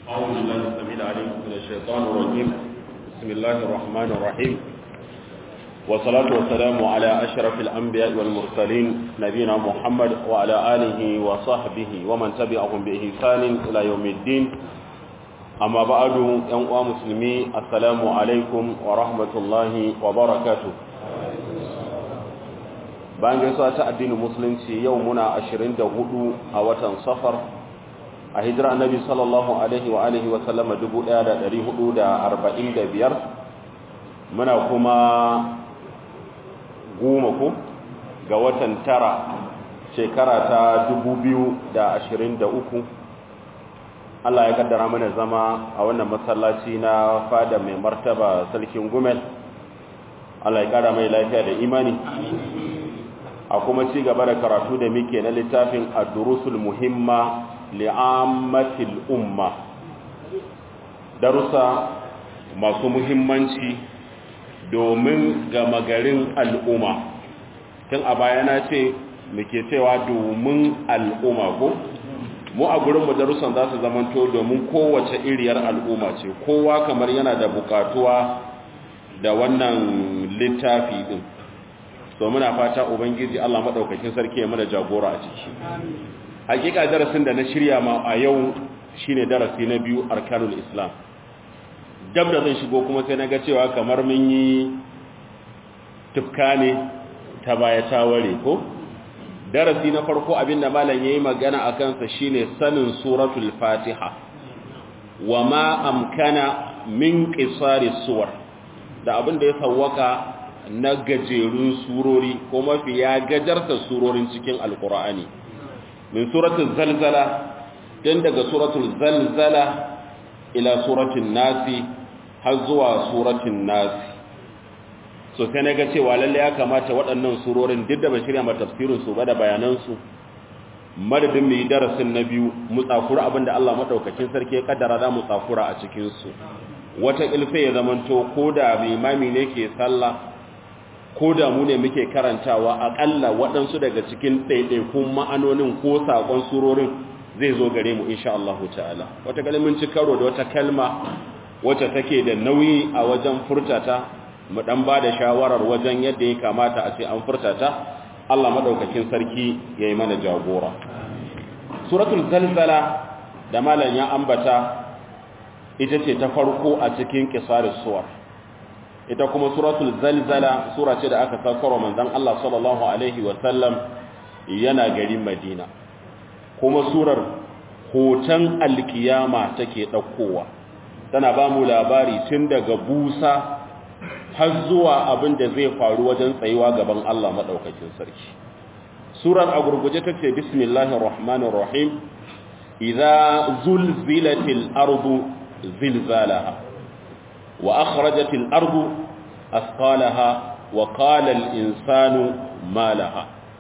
أعوذ بالله السميع العليم من الشيطان الرجيم بسم الله الرحمن الرحيم والصلاة والسلام على أشرف الأنبياء والمرسلين نبينا محمد وعلى آله وصحبه ومن تبعهم بإحسان إلى يوم الدين أما بعد ينقوى مسلمي السلام عليكم ورحمة الله وبركاته bayan gaisuwa ta addinin musulunci yau muna 24 a watan safar a hijira annabi sallallahu alaihi wa alihi wa sallama 1445 muna kuma goma ku ga watan tara shekara ta 2023 Allah ya kaddara mana zama a wannan masallaci na fada mai martaba sarkin gumel Allah ya kara mai lafiya da imani a kuma ci gaba da karatu da muke na littafin ad-durusul muhimma li'ammatil umma darussa masu muhimmanci domin gama garin al'umma tun a baya na ce muke cewa domin al'umma ko mu a gurinmu darussan za su zamanto domin kowace iriyar al'umma ce kowa kamar yana da bukatuwa da wannan littafi din so muna fata ubangiji Allah madaukakin sarki ya mana jagora a ciki hakika darasin da na shirya ma a yau shine darasi na biyu arkanul islam dab da zan shigo kuma sai naga cewa kamar mun yi tufka ne ta baya ta ware ko darasi na farko abinda malam yayi magana akan sa shine sanin suratul fatiha wa ma amkana min qisari suwar da abinda ya sawwaka na gajerun surori ko mafi ya gajarta surorin cikin alkur'ani min suratul zalzala tun daga suratul zalzala ila suratul nasi har zuwa suratul nasi so sai na ga cewa lalle ya kamata waɗannan surorin duk da ban shirya ma tafsirin su ba da bayanan su madadin mu yi darasin na biyu mu tsakura abinda Allah madaukakin sarki ya kaddara za mu tsakura a cikin su wata ilfe ya zamanto ko da imami ne ke sallah ko da mu ne muke karantawa akalla waɗansu daga cikin ɗaiɗaikun ma'anonin ko saƙon surorin zai zo gare mu insha Allah ta'ala wata kalmin ci karo da wata kalma wacce take da nauyi a wajen furtata mu dan ba da shawarar wajen yadda ya kamata a ce an furtata Allah madaukakin sarki yayi mana jagora suratul zalzala da malam ya ambata ita ce ta farko a cikin qisarus suwar ita kuma suratul zalzala sura ce da aka saukar manzon Allah sallallahu alaihi sallam yana garin Madina kuma surar hoton alkiyama take daukowa tana ba mu labari tun daga busa har zuwa abin da zai faru wajen tsayuwa gaban Allah madaukakin sarki surar a gurguje tace bismillahir rahmanir rahim idza zulzilatil ardu zilzalaha وأخرجت الأرض أثقالها وقال الإنسان ما لها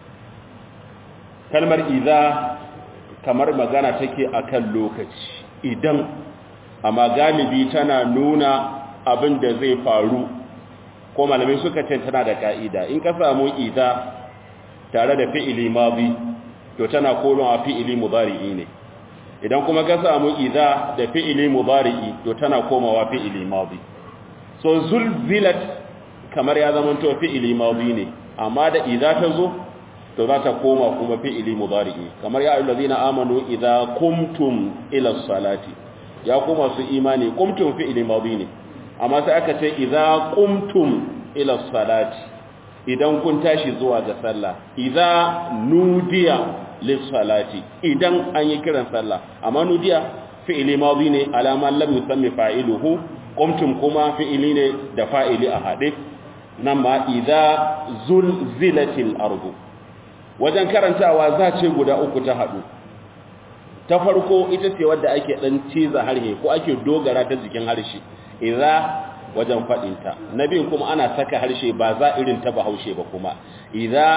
kalmar idza kamar magana take akan lokaci idan amma galibi tana nuna abin da zai faru ko malamai suka ce tana da ka'ida in ka samu idza tare da fi'ili madi to tana komawa fi'ili mudari'i ne idan kuma ka samu idza da fi'ili mudari'i to tana komawa fi'ili madi so zulzilat kamar ya zama to fi'ili madi ne amma da idza ta zo to za ta koma kuma fi'ili mudari'i kamar ya ayyuhallazina amanu idza qumtum ila salati ya koma su imani qumtum fi'ili madi ne amma sai aka ce idza qumtum ila salati idan kun tashi zuwa ga sallah idza nudiya lissalati idan an yi kiran sallah amma nudiya fi'ili madi ne alama lam yusammi fa'iluhu qumtum kuma fi'ili ne da fa'ili a hade nan ma idza zulzilatil ardu wajen karantawa za ce guda uku ta hadu ta farko ita ce wadda ake dan ciza harshe ko ake dogara ta jikin harshe idza wajen fadinta nabin kuma ana saka harshe ba za irin ta bahaushe ba kuma idza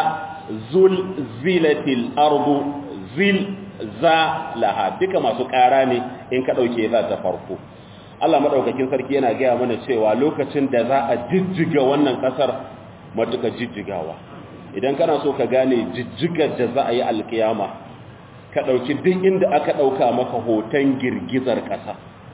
zulzilatil ardu zilzalaha duka masu ƙara ne in ka dauke za ta farko Allah madaukakin sarki yana gaya mana cewa lokacin da za a jijjiga wannan kasar matuka jijjigawa idan kana so ka gane jijjigar da za a yi alkiyama ka ɗauki duk inda aka ɗauka maka hoton girgizar ƙasa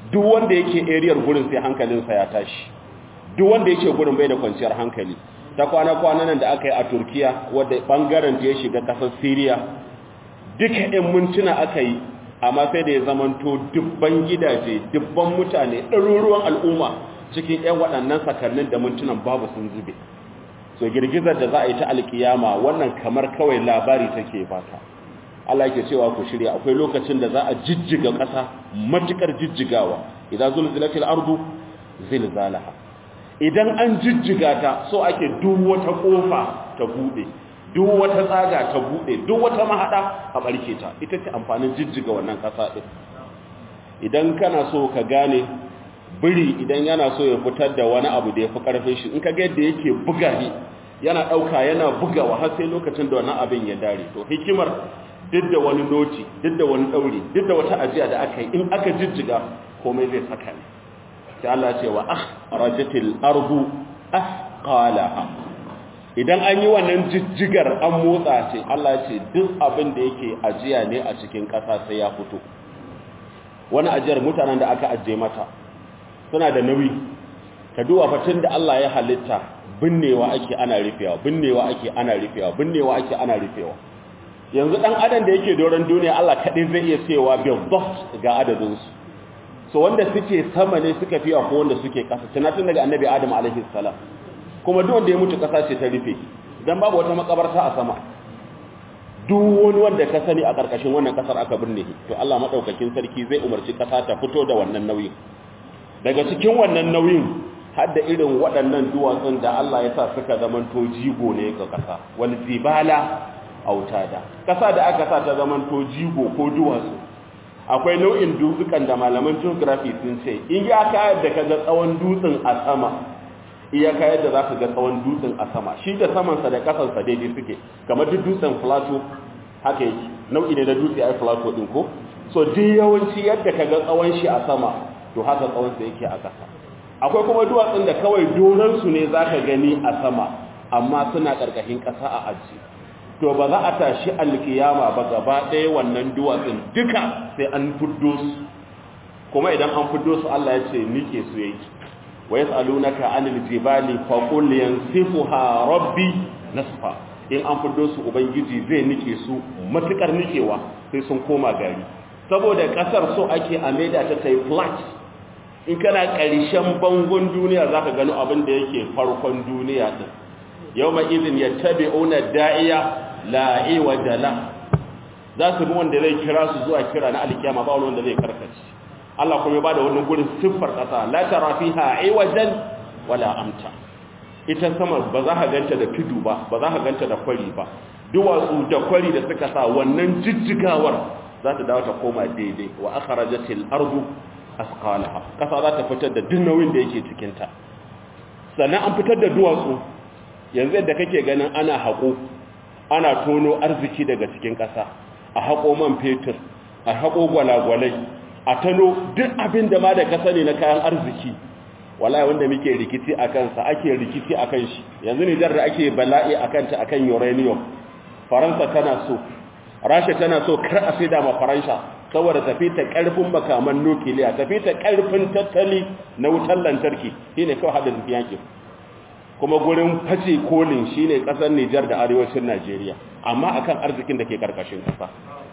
duk wanda yake ariyar gurin sai hankalinsa ya tashi duk wanda yake gurin bai da kwanciyar hankali ta kwana-kwana nan da aka yi a turkiya wadda bangaren ta ya shiga kasar syria duka 'yan mintuna aka yi amma sai da ya zamanto dubban gidaje dubban mutane ɗaruruwan al'umma cikin 'yan waɗannan sakannin da mintunan babu sun zube so girgizar da za a yi ta alkiyama wannan kamar kawai labari take baka Allah yake cewa ku shirya akwai lokacin da za a jijjiga ƙasa matukar jijjigawa idan zulzilatil ardu zilzalaha idan an jijjiga ta so ake duk wata kofa ta bude duk wata tsaga ta bude duk wata mahada a barke ta ita ce amfanin jijjiga wannan ƙasa din idan kana so ka gane biri idan yana so ya fitar da wani abu da ya fi karfin shi in ka ga yadda yake buga ne yana ɗauka yana bugawa har sai lokacin da wannan abin ya dare to hikimar duk da wani noti duk da wani ɗauri duk da wata ajiya da aka yi in aka jijjiga komai zai saka ne sai Allah ce wa akhrajatil ardu asqalaha idan an yi wannan jijjigar an motsa ce Allah ce duk abin da yake ajiya ne a cikin ƙasa sai ya fito wani ajiyar mutanen da aka ajiye mata suna da nauyi ka duba fatin da Allah ya halitta binnewa ake ana rufewa binnewa ake ana rufewa binnewa ake ana rufewa yanzu dan adam da yake doron duniya Allah kadai zai iya cewa bil ga adadin su so wanda suke sama ne suka fiya ko wanda suke kasa tunatin daga annabi adam alaihi salam kuma duk wanda ya mutu kasa ce ta rufe dan babu wata makabarta a sama duk wani wanda ka sani a karkashin wannan kasar aka binne to Allah madaukakin sarki zai umarci kasa ta fito da wannan nauyin daga cikin wannan nauyin har da irin waɗannan duwatsun da Allah ya sa suka zamanto jigo ne ga kasa wal zibala autada kasa da aka sa ta zamanto jigo ko duwatsu akwai nau'in dutsukan da malaman geography sun ce in ya kayar da kaga tsawon dutsen a sama iya kayar da za ka ga tsawon dutsen a sama shi da samansa da kasansa daidai suke kamar duk dutsen plateau haka yake nau'i ne na dutse ai plateau din ko so duk yawanci yadda ka ga tsawon shi a sama to haka tsawonsa yake a ƙasa akwai kuma duwatsun da kawai doransu ne za ka gani a sama amma suna ƙarƙashin ƙasa a aji to ba za a tashi alkiyama ba gaba ɗaya wannan duwatsun duka sai an fuddo su kuma idan an fuddo su Allah ya ce nike su yake wa yas'alunaka anil jibali fa qul yansifuha rabbi nasfa in an fuddo su ubangiji zai nike su matukar nikewa sai sun koma gari saboda kasar so ake a maida ta tai flat in kana ƙarshen bangon duniya zaka gano abin da yake farkon duniya din yawma idhin yattabi'una da'iya la iwaja la za su bi wanda zai kira su zuwa kira na alkiyama ba wanda zai karkace Allah kuma ya bada wannan gurin siffar kasa la tara fiha iwajan wala amta ita sama ba za ka ganta da tudu ba ba za ka ganta da kwari ba duwatsu da kwari da suka sa wannan jijjigawar za ta dawo ta koma daidai wa akhrajatil ardu asqalaha kasa za ta fitar da duk nauyin da yake cikin ta sannan an fitar da duwatsu yanzu yadda kake ganin ana haƙo ana tono arziki daga cikin ƙasa a haƙo man fetur a haƙo gwalagwalai a tano duk abin da ma da ƙasa ne na kayan arziki wallahi wanda muke rikici a kansa ake rikici a kan shi yanzu nijar da ake bala'i a kanta a kan uranium faransa tana so rasha tana so kar a sai da ma faransa saboda tafi ta ƙarfin makaman nukiliya tafi ta ƙarfin tattali na wutar lantarki shine kawai hada tafi yankin kuma gurin face kolin shine kasar Nijar da arewacin Najeriya amma akan arzikin da ke karkashin kasa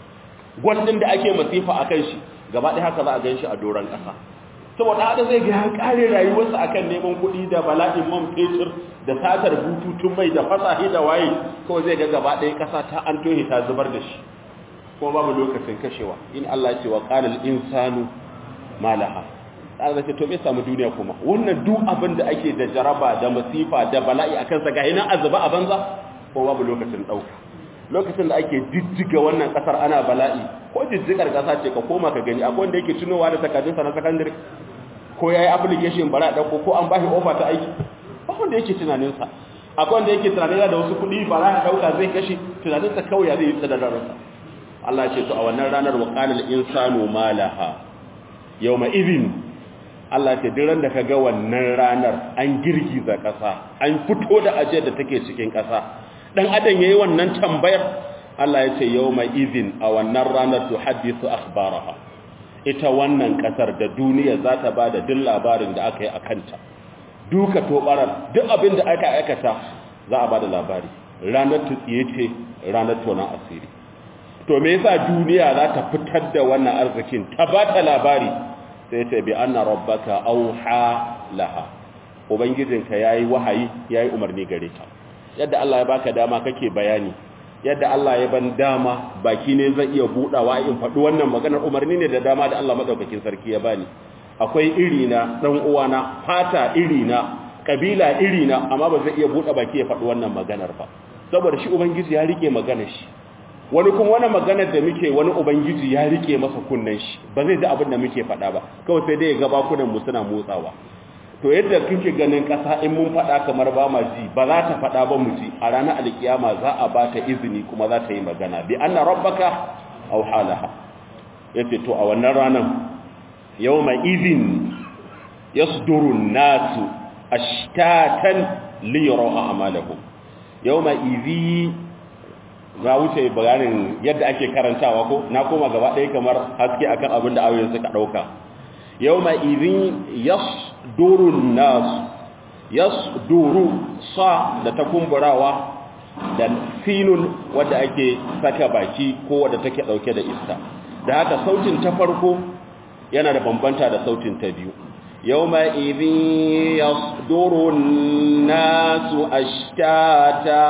gwandin da ake masifa akan shi gaba ɗaya haka za a gan shi a doron kasa saboda haka zai ga kare rayuwarsa akan neman kuɗi da bala'in man fetur da satar bututun mai da fasahi da waye kawai zai ga gaba ɗaya kasa ta an tohe ta zubar da shi kuma babu lokacin kashewa in Allah ya ce wa qala al-insanu malaha Allah ce to me samu duniya kuma wannan duk abin da ake da jaraba da masifa da bala'i akan sa ga ina azaba a banza ko babu lokacin dauka lokacin da ake jijjiga wannan kasar ana bala'i ko jijjigar kasa ce ka koma ka gani akwai wanda yake tunowa da takardunsa na secondary ko yayi application bara dauko ko an bashi offer ta aiki ba wanda yake tunanin sa akwai wanda yake tunanin da wasu kuɗi bara ya dauka zai kashe tunanin sa kawai ya zai yi tsadadarsa Allah ce to a wannan ranar wa qala al-insanu malaha yawma idhin Allah ce diran da ka ga wannan ranar an girgiza ƙasa an fito da ajiyar da take cikin ƙasa dan adam yayi wannan tambayar Allah ya ce yawma idhin a wannan ranar tuhaddisu akhbaraha ita wannan kasar da duniya za ta ba da duk labarin da aka yi a kanta duka tobarar duk abin da aka aikata za a ba da labari ranar tutsiye ce ranar tonon asiri to me yasa duniya za ta fitar da wannan arzikin ta ba ta labari sai ta bi anna rabbaka auha laha ubangijinka yayi wahayi yayi umarni gare ta yadda Allah ya baka dama kake bayani yadda Allah ya ban dama baki ne zai iya budawa in faɗi wannan maganar umarni ne da dama da Allah madaukakin sarki ya bani akwai iri na dan uwana fata iri na kabila iri na amma ba zai iya buɗe baki ya faɗi wannan maganar ba saboda shi ubangiji ya rike maganar shi wani kuma wani maganar da muke wani ubangiji ya rike masa kunnen shi ba zai ji abin da muke faɗa ba kawai sai dai ya ga bakunan mu suna motsawa to yadda kike ganin ƙasa in mun faɗa kamar ba ma ji ba za ta faɗa ba mu ji a ranar alkiyama za a ba ta izini kuma za ta yi magana bi anna rabbaka aw halaha yace to a wannan ranar yawma idhin yasduru an-nasu ashtatan li yaraw a'malahum yawma idhi ga wuce bayanin yadda ake karantawa ko na koma gaba ɗaya kamar haske akan abin da ayoyin suka ɗauka yawma idhin yasduru an-nas yasduru sa da ta kumburawa da sinun wadda ake saka baki ko wadda take dauke da iska da haka sautin ta farko yana da bambanta da sautin ta biyu yawma idhin yasduru an-nasu ashtata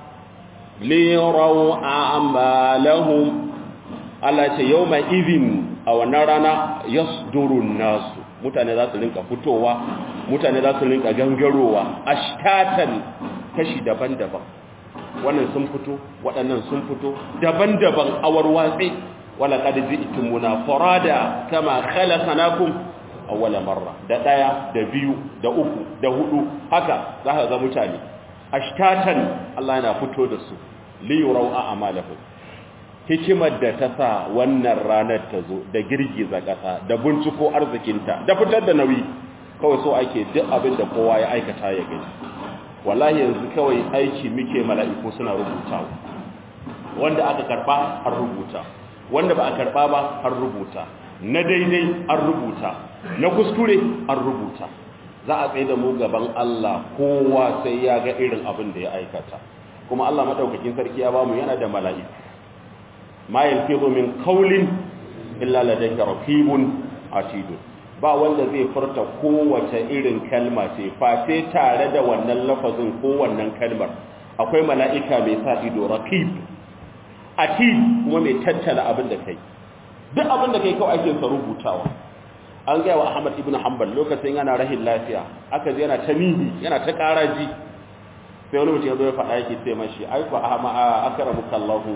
liraw a'malahum Allah ce yawma idhin a wannan rana yasduru an-nasu mutane za su rinka fitowa mutane za su rinka gangarowa ashtatan kashi daban-daban wannan sun fito waɗannan sun fito daban-daban awar watsi wala qad ji'tumuna farada kama khalaqnakum awwala marra da daya da biyu da uku da hudu haka za ka ga mutane ashtatan Allah yana fito da su li yurau a'malahum hikimar da ta sa wannan ranar ta zo da girgiza ƙasa da binciko arzikinta da fitar da nauyi kawai so ake duk abin da kowa ya aikata ya gani wallahi yanzu kawai aiki muke mala'iku suna rubutawa wanda aka karba an rubuta wanda ba a karba ba an rubuta na daidai an rubuta na kuskure an rubuta za a tsaye da mu gaban Allah kowa sai ya ga irin abin da ya aikata kuma Allah madaukakin sarki ya bamu yana da mala'iku ma yalfizu min qawlin illa ladayka raqibun atidun ba wanda zai furta kowace irin kalma ce face tare da wannan lafazin ko wannan kalmar akwai mala'ika mai sa ido raqib atid kuma mai tattala abin da kai duk abin da kai kawai ake sa rubutawa an gaya wa Ahmad ibn Hanbal lokacin yana rahin lafiya aka ji yana ta nihi yana ta karaji sai wani mutum ya zo ya faɗa yake ce mashi ai ku ahma akramuka Allahu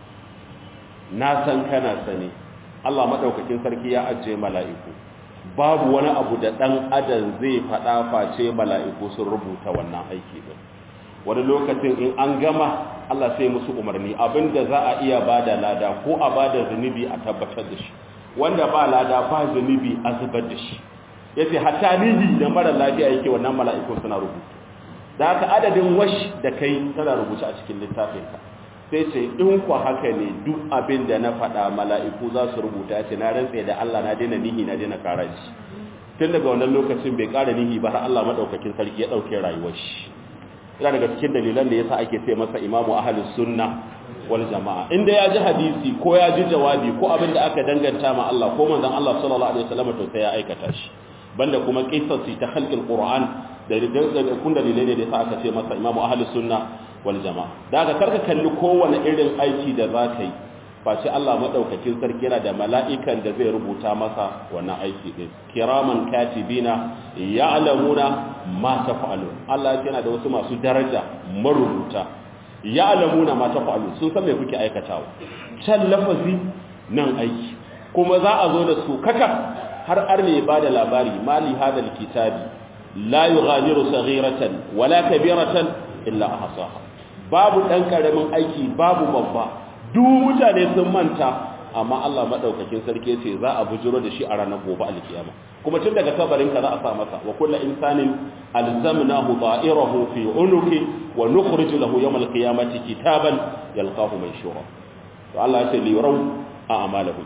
na san kana sani Allah madaukakin sarki ya ajiye mala'iku babu wani abu da dan adam zai fada face mala'iku sun rubuta wannan aiki din wani lokacin in an gama Allah sai musu umarni abinda za a iya bada lada ko a bada zunubi a tabbatar da shi wanda ba lada ba zunubi a zubar da shi yace hatta nihi da mara lafiya yake wannan mala'ikun suna rubuta da haka adadin wash da kai tana rubuta a cikin littafinka sai ce in ku haka ne duk abin da na faɗa mala'iku za su rubuta ce na rantse da Allah na daina nihi na daina karaji tun daga wannan lokacin bai ƙara nihi ba har Allah maɗaukakin sarki ya ɗauke rayuwar shi yana daga cikin dalilan da yasa ake ce masa imamu ahlus sunna wal jama'a inda ya ji hadisi ko ya ji jawabi ko abin da aka danganta ma Allah ko manzon Allah sallallahu alaihi wasallam to sai ya aikata shi banda kuma qissasi ta khalqil qur'an da kun dalilai ne da yasa aka ce masa imamu ahlus sunna wal jama'a da aka karka kalli kowane irin aiki da za ka yi face Allah madaukakin sarki yana da mala'ikan da zai rubuta masa wannan aiki din kiraman katibina ya'lamuna ma taf'alun Allah yana da wasu masu daraja marubuta ya'lamuna ma taf'alun sun san me kuke aikatawa can lafazi nan aiki kuma za a zo da su kaka har arne ba da labari mali hadal kitabi la yughadiru saghiratan wala kabiratan illa ahsaha babu dan karamin aiki babu babba duk mutane sun manta amma Allah madaukakin sarki yace za a bujuro da shi a ranar gobe alkiyama kuma tun daga kabarin ka za a sa masa wa kullu insanin alzamnahu ta'irahu fi unuki wa nukhrij lahu yawm alqiyamati kitaban yalqahu manshura to Allah yace li yaraw a'malahum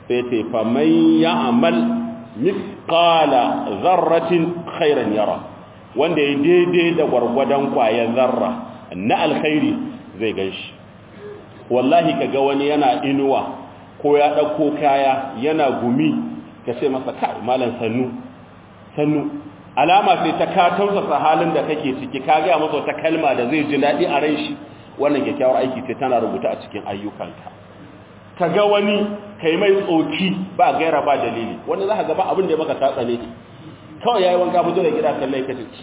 sai ce fa man ya'mal mithqala dharratin khairan yara wanda ya daidai da gwargwadon kwayan zarra na alkhairi zai ganshi wallahi kaga wani yana inuwa ko ya dauko kaya yana gumi ka ce masa kai malam sannu sannu alama sai ta ka tausasa halin da kake ciki ka ga masa wata kalma da zai ji dadi a ran shi wannan kyakkyawar aiki ce tana rubuta a cikin ayyukanka kaga wani kai mai tsoki ba gaira ba dalili wanda za ka ga ba abin da ya maka tatsa ne kawai yayi wanka fito da gida kallai ka ce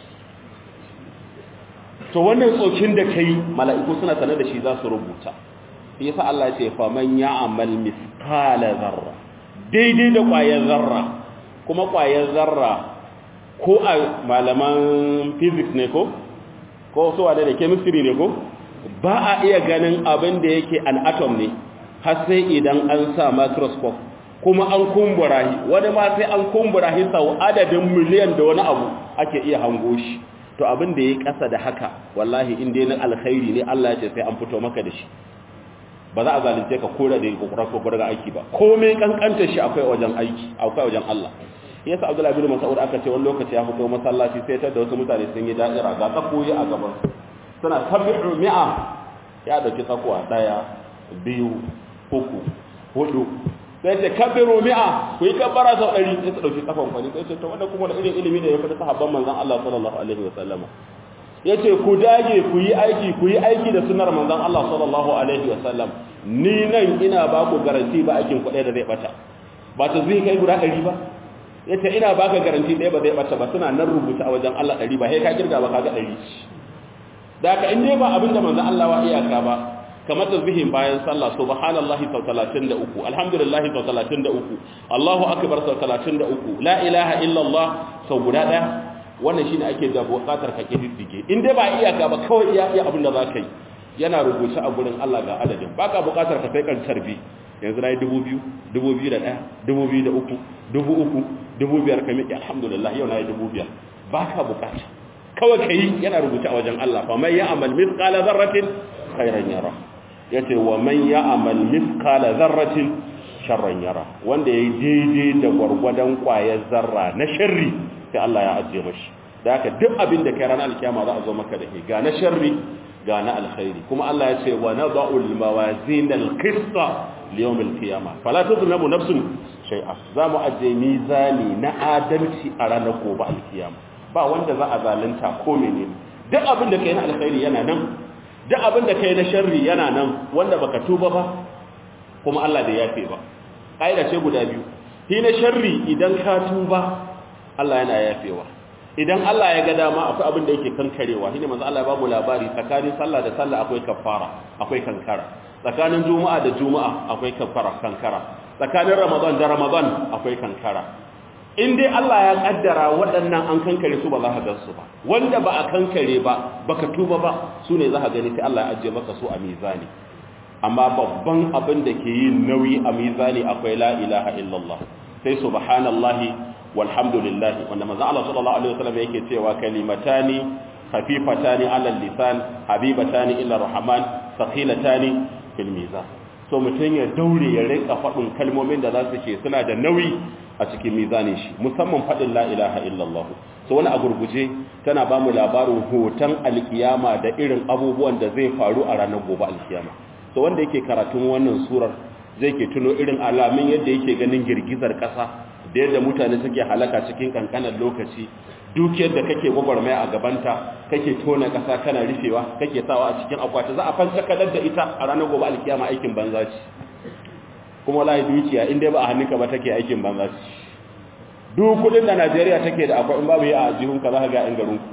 to wannan tsokin da kai mala'iku suna sanar da shi za su rubuta shi yasa Allah ya ce fa man ya'mal mithqala zarra daidai da ƙwayar zarra kuma ƙwayar zarra ko a malaman physics ne ko ko so da chemistry ne ko ba a iya ganin abin da yake an atom ne har sai idan an sa microscope kuma an kumbura shi wani ma sai an kumbura shi sau adadin miliyan da wani abu ake iya hango shi to abin da ya kasa da haka wallahi in dai na alkhairi ne Allah ya ce sai an fito maka da shi ba za a zalunce ka kora da kokarar kokarar ga aiki ba komai kankanta shi akwai wajen aiki akwai wajen Allah yasa Abdullahi bin Mas'ud aka ce wani lokaci ya fito masallaci sai ta da wasu mutane sun yi da'ira ga tsakoyi a gaban suna sabi'u mi'a ya dauki tsakuwa daya biyu uku hudu sai ce kabiru mi'a ku yi kabbara sau ɗari sai ta ɗauki tsakon kwani sai ce to wanda kuma da irin ilimi da ya fi sahabban manzon Allah sallallahu alaihi wa sallama yace ku dage ku yi aiki ku yi aiki da sunnar manzon Allah sallallahu alaihi wa sallam ni nan ina ba ku garanti ba aikin ku ɗaya da zai bata ba ta zai kai guda ɗari ba yace ina baka garanti ɗaya ba zai bata ba suna nan rubuta a wajen Allah ɗari ba sai ka kirga ba ka ga ɗari da haka in dai ba abinda manzon Allah wa iyaka ba kamar tasbihin bayan sallah subhanallahi sau 33 alhamdulillahi sau 33 Allahu akbar sau 33 la ilaha illallah sau guda daya wannan shine ake da buƙatar ka kididdige in dai ba iyaka ba kawai iya iya abin da za ka yi yana rubuce a gurin Allah ga adadin baka buƙatar ka sai kan tarbi yanzu nayi 2000 2001 2003 3000 2005 ka miƙe alhamdulillah yau nayi 2000 baka buƙata kawai kai yana rubuce a wajen Allah fa man ya'mal mithqala dharratin khairan yara yace wa man ya'mal mithqala dharratin sharran yara wanda yayi daidai da gwargwadon kwayar zarra na sharri sai Allah ya ajiye mashi da haka duk abin da kai ranar alkiyama za a zo maka da shi ga na sharri ga na alkhairi kuma Allah ya ce wa nada'u al-mawazin al-qista li yawm al-qiyamah fala tuzlamu nafsun shay'a za mu ajiye mizani na adalci a ranar gobe alkiyama ba wanda za a zalunta ko menene duk abin da kai na alkhairi yana nan duk abin da kai na sharri yana nan wanda baka tuba ba kuma Allah da yafe ba kaida ce guda biyu shi na sharri idan ka tuba Allah yana yafewa idan Allah ya ga dama akwai abin da yake kankarewa shine manzo Allah ya ba mu labari tsakanin sallah da sallah akwai kafara akwai kankara tsakanin juma'a da juma'a akwai kafara kankara tsakanin ramadan da ramadan akwai kankara in dai Allah ya kaddara waɗannan an kankare su ba za ka gan su ba wanda ba a kankare ba baka tuba ba su ne za ka gani sai Allah ya ajiye maka su a mizani amma babban abin da ke yin nauyi a mizani akwai la ilaha illallah sai subhanallahi walhamdulillah wanda manzo Allah sallallahu alaihi wasallam yake cewa kalimatani khafifatani ala lisan habibatani ila rahman thaqilatani fil mizan so mutun ya daure ya rinka fadin kalmomin da za su ke suna da nauyi a cikin mizanin shi musamman fadin la ilaha illallah so wani a gurguje tana ba mu labarin hoton alkiyama da irin abubuwan da zai faru a ranar gobe alkiyama so wanda yake karatun wannan surar zai ke tuno irin alamin yadda yake ganin girgizar ƙasa da yadda mutane suke halaka cikin kankanan lokaci dukiyar da kake gwagwarmaya a gabanta kake tona ƙasa kana rufewa kake sawa a cikin akwati za a fanta kadar da ita a ranar gobe alkiyama aikin banza ce kuma wallahi dukiya inda ba a hannunka ba take aikin banza ce duk kudin da Najeriya take da akwai in babu yi a jihunka za ka ga in garinku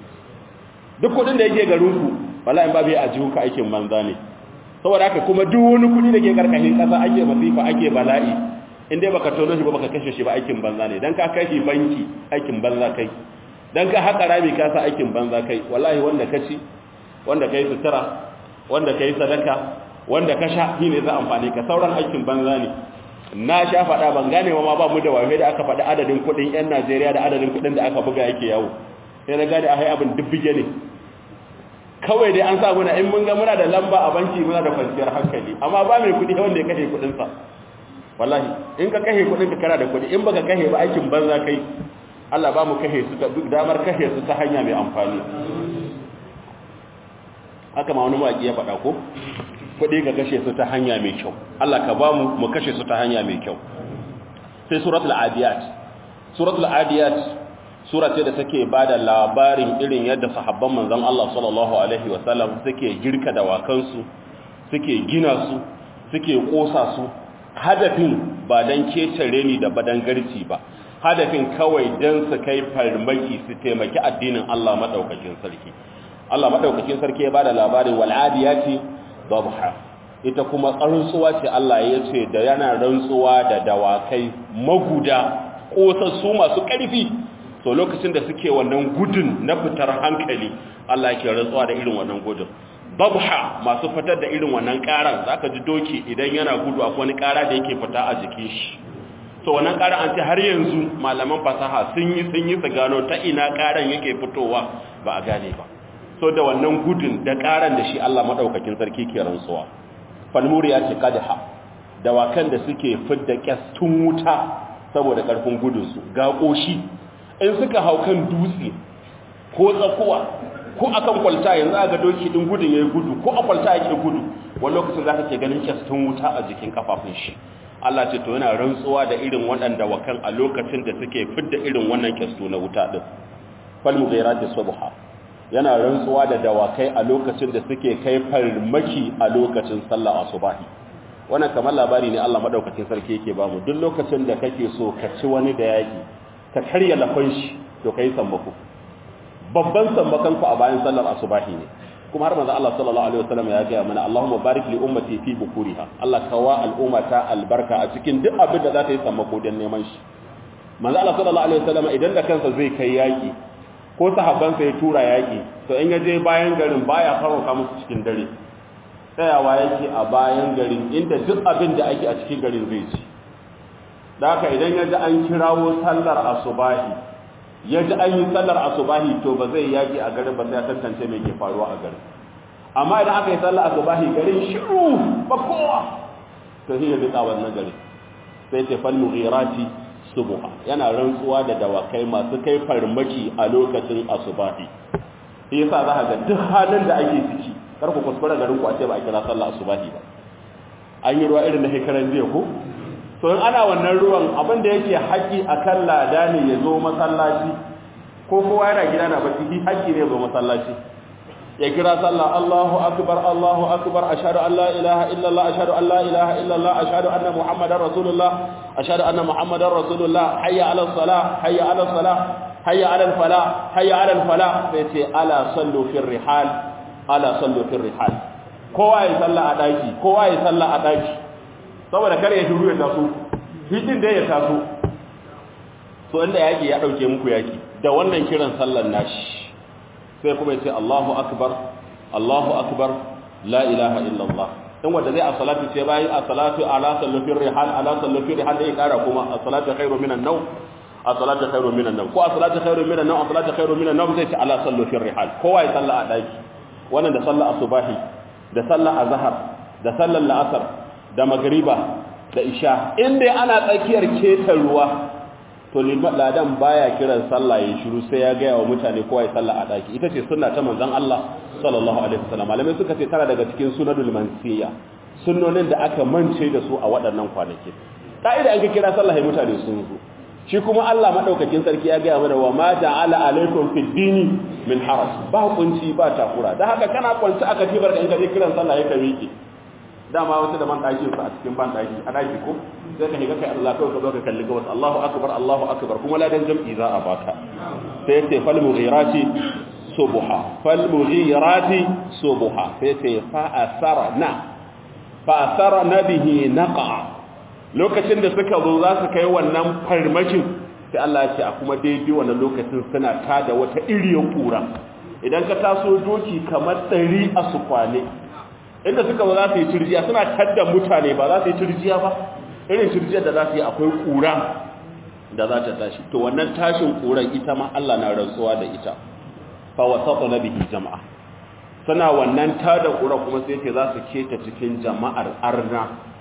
duk kudin da yake garinku wallahi in babu yi a jihunka aikin banza ne saboda haka kuma duk wani kudi da ke karkashin kasa ake masifa ake bala'i inda baka tono shi ba baka kashe shi ba aikin banza ne dan ka kai shi banki aikin banza kai dan ka haƙa rami ka sa aikin banza kai wallahi wanda ka ci wanda kai sutura wanda kai sadaka wanda ka sha shine za amfani ka sauran aikin banza ne na sha faɗa ban gane ma ba mu da wafe da aka faɗi adadin kuɗin 'yan Najeriya da adadin kuɗin da aka buga yake yawo sai na gane a hai abin dubbige ne kawai dai an sa muna in mun ga muna da lamba a banki muna da kwanciyar hankali amma ba mai kuɗi wanda ya kashe kuɗinsa wallahi in ka kahe kudin ka kana da kudi in baka kahe ba aikin banza kai Allah ba mu kahe su ta duk damar kahe su ta hanya mai amfani haka ma wani mawaki ya faɗa ko kudi ka kashe su ta hanya mai kyau Allah ka ba mu mu kashe su ta hanya mai kyau sai suratul adiyat suratul adiyat sura ce da take bada labarin irin yadda sahabban manzon Allah sallallahu alaihi wasallam suke girka dawakansu suke gina su suke kosa su hadafin ba dan kecare ni da badan garci ba hadafin kawai dan su kai farmaki su taimaki addinin Allah madaukakin sarki Allah madaukakin sarki ya bada labarin wal adiyati dabha ita kuma rantsuwa ce Allah ya ce da yana rantsuwa da dawakai maguda kosassu masu ƙarfi to lokacin da suke wannan gudun na fitar hankali Allah yake rantsuwa da irin wannan gudun babha masu fitar da irin wannan karan zaka ji doki idan yana gudu akwai wani kara da yake fita a jikin shi to wannan karan an ce har yanzu malaman fasaha sun yi sun yi su gano ta ina karan yake fitowa ba a gane ba so da wannan gudun da karan da shi Allah madaukakin sarki ke rantsuwa falmuriya ce kadha dawakan da suke fidda kyastun wuta saboda karfin gudunsu ga koshi in suka hau kan dutse ko tsakuwa ko akan kwalta yanzu a ga doki din gudun yayi gudu ko a kwalta yake gudu wani lokacin zaka ke ganin kyastun wuta a jikin kafafun shi Allah ce to yana rantsuwa da irin waɗanda wakan a lokacin da suke fidda irin wannan kyastu na wuta din fal mughirati subha yana rantsuwa da dawakai a lokacin da suke kai farmaki a lokacin sallah asubahi wannan kamar labari ne Allah madaukakin sarki yake bamu duk lokacin da kake so ka ci wani da yaki ka karya lafan shi to kai sammako babban sammakan ku a bayan sallar asubahi ne kuma har manzo Allah sallallahu alaihi wasallam ya ga mana Allahumma barik li ummati fi bukuriha Allah kawa al'ummata albarka a cikin duk abin da za ta yi sammako don neman shi manzo Allah sallallahu alaihi wasallam idan da kansa zai kai yaki ko sahabbansa ya tura yaki to in ya je bayan garin baya farauka musu cikin dare tsayawa yake a bayan garin inda duk abin da ake a cikin garin zai ci da haka idan ya ji an kirawo sallar asubahi ya ji an yi sallar asubahi to ba zai yaki a garin ba sai ya tantance mai ke faruwa a garin amma idan aka yi sallar asubahi garin shiru ba kowa to shi ya rika wannan garin sai ce fal mughirati subha yana rantsuwa da dawakai masu kai farmaki a lokacin asubahi shi yasa za ka ga duk halin da ake ciki kar ku kuskura garin ku a ce ba a kira sallar asubahi ba an yi ruwa irin na hekaran jiya ko to in ana wannan ruwan abin da yake haƙi akan lada ne ya zo masallaci ko kowa yana gida na bacci shi haƙi ne ya zo masallaci ya kira sallah Allahu akbar Allahu akbar ashhadu an la ilaha illallah ashhadu an la ilaha illallah ashhadu anna muhammadar rasulullah ashhadu anna muhammadar rasulullah hayya ala salah hayya ala salah hayya ala falah hayya ala falah sai ce ala sallu fil rihal ala sallu fil rihal kowa ya salla a daki kowa ya salla a daki saboda kare ya shiru ya taso hidin da ya taso so inda yaki ya dauke muku yaki da wannan kiran sallan nashi sai kuma yace Allahu akbar Allahu akbar la ilaha illallah in wanda zai a salatu ce bayan a salatu ala sallafin rihal ala sallafin rihal da ya kara kuma a salatu khairu minan naw a salatu khairu minan naw ko a salatu khairu minan naw a salatu khairu minan naw zai ce ala sallafin rihal kowa ya salla a daki wannan da sallar asubahi da sallar azhar da sallar la'asar da magriba da isha in dai ana tsakiyar keta ruwa to ladan baya kiran sallah ya shiru sai ya gaya wa mutane kowa ya sallah a daki ita ce sunna ta manzon Allah sallallahu alaihi wasallam malamai suka ce tana daga cikin sunadul mansiya sunnonin da aka mance da su a waɗannan kwanaki ka'ida an ka kira sallah ya mutane sun zo shi kuma Allah madaukakin sarki ya gaya mana wa ma ja'ala alaikum fid dini min haraj ba kunci ba takura dan haka kana kwanci aka tibar da in ka je kiran sallah ya ka miƙe dama wasu da man ɗaki su a cikin ban ɗaki a ɗaki ko sai ka shiga kai Allah kawai ka zo ka kalli gabas Allahu akbar Allahu akbar kuma ladan jam'i za a baka sai ya ce fal mughirati subha fal mughirati subha sai ya ce fa asarna fa asarna bihi naqa lokacin da suka zo za su kai wannan farmakin sai Allah ya ce a kuma daidai wannan lokacin suna tada wata iriyar kura idan ka taso doki kamar ɗari a su kwane inda suka ba za su yi turjiya suna tadda mutane ba za su yi turjiya ba irin turjiyar da za su yi akwai kura da za ta tashi to wannan tashin kuran ita ma Allah na rantsuwa da ita fa wasata nabihi jama'a suna wannan tada kura kuma sai ce za su keta cikin jama'ar arna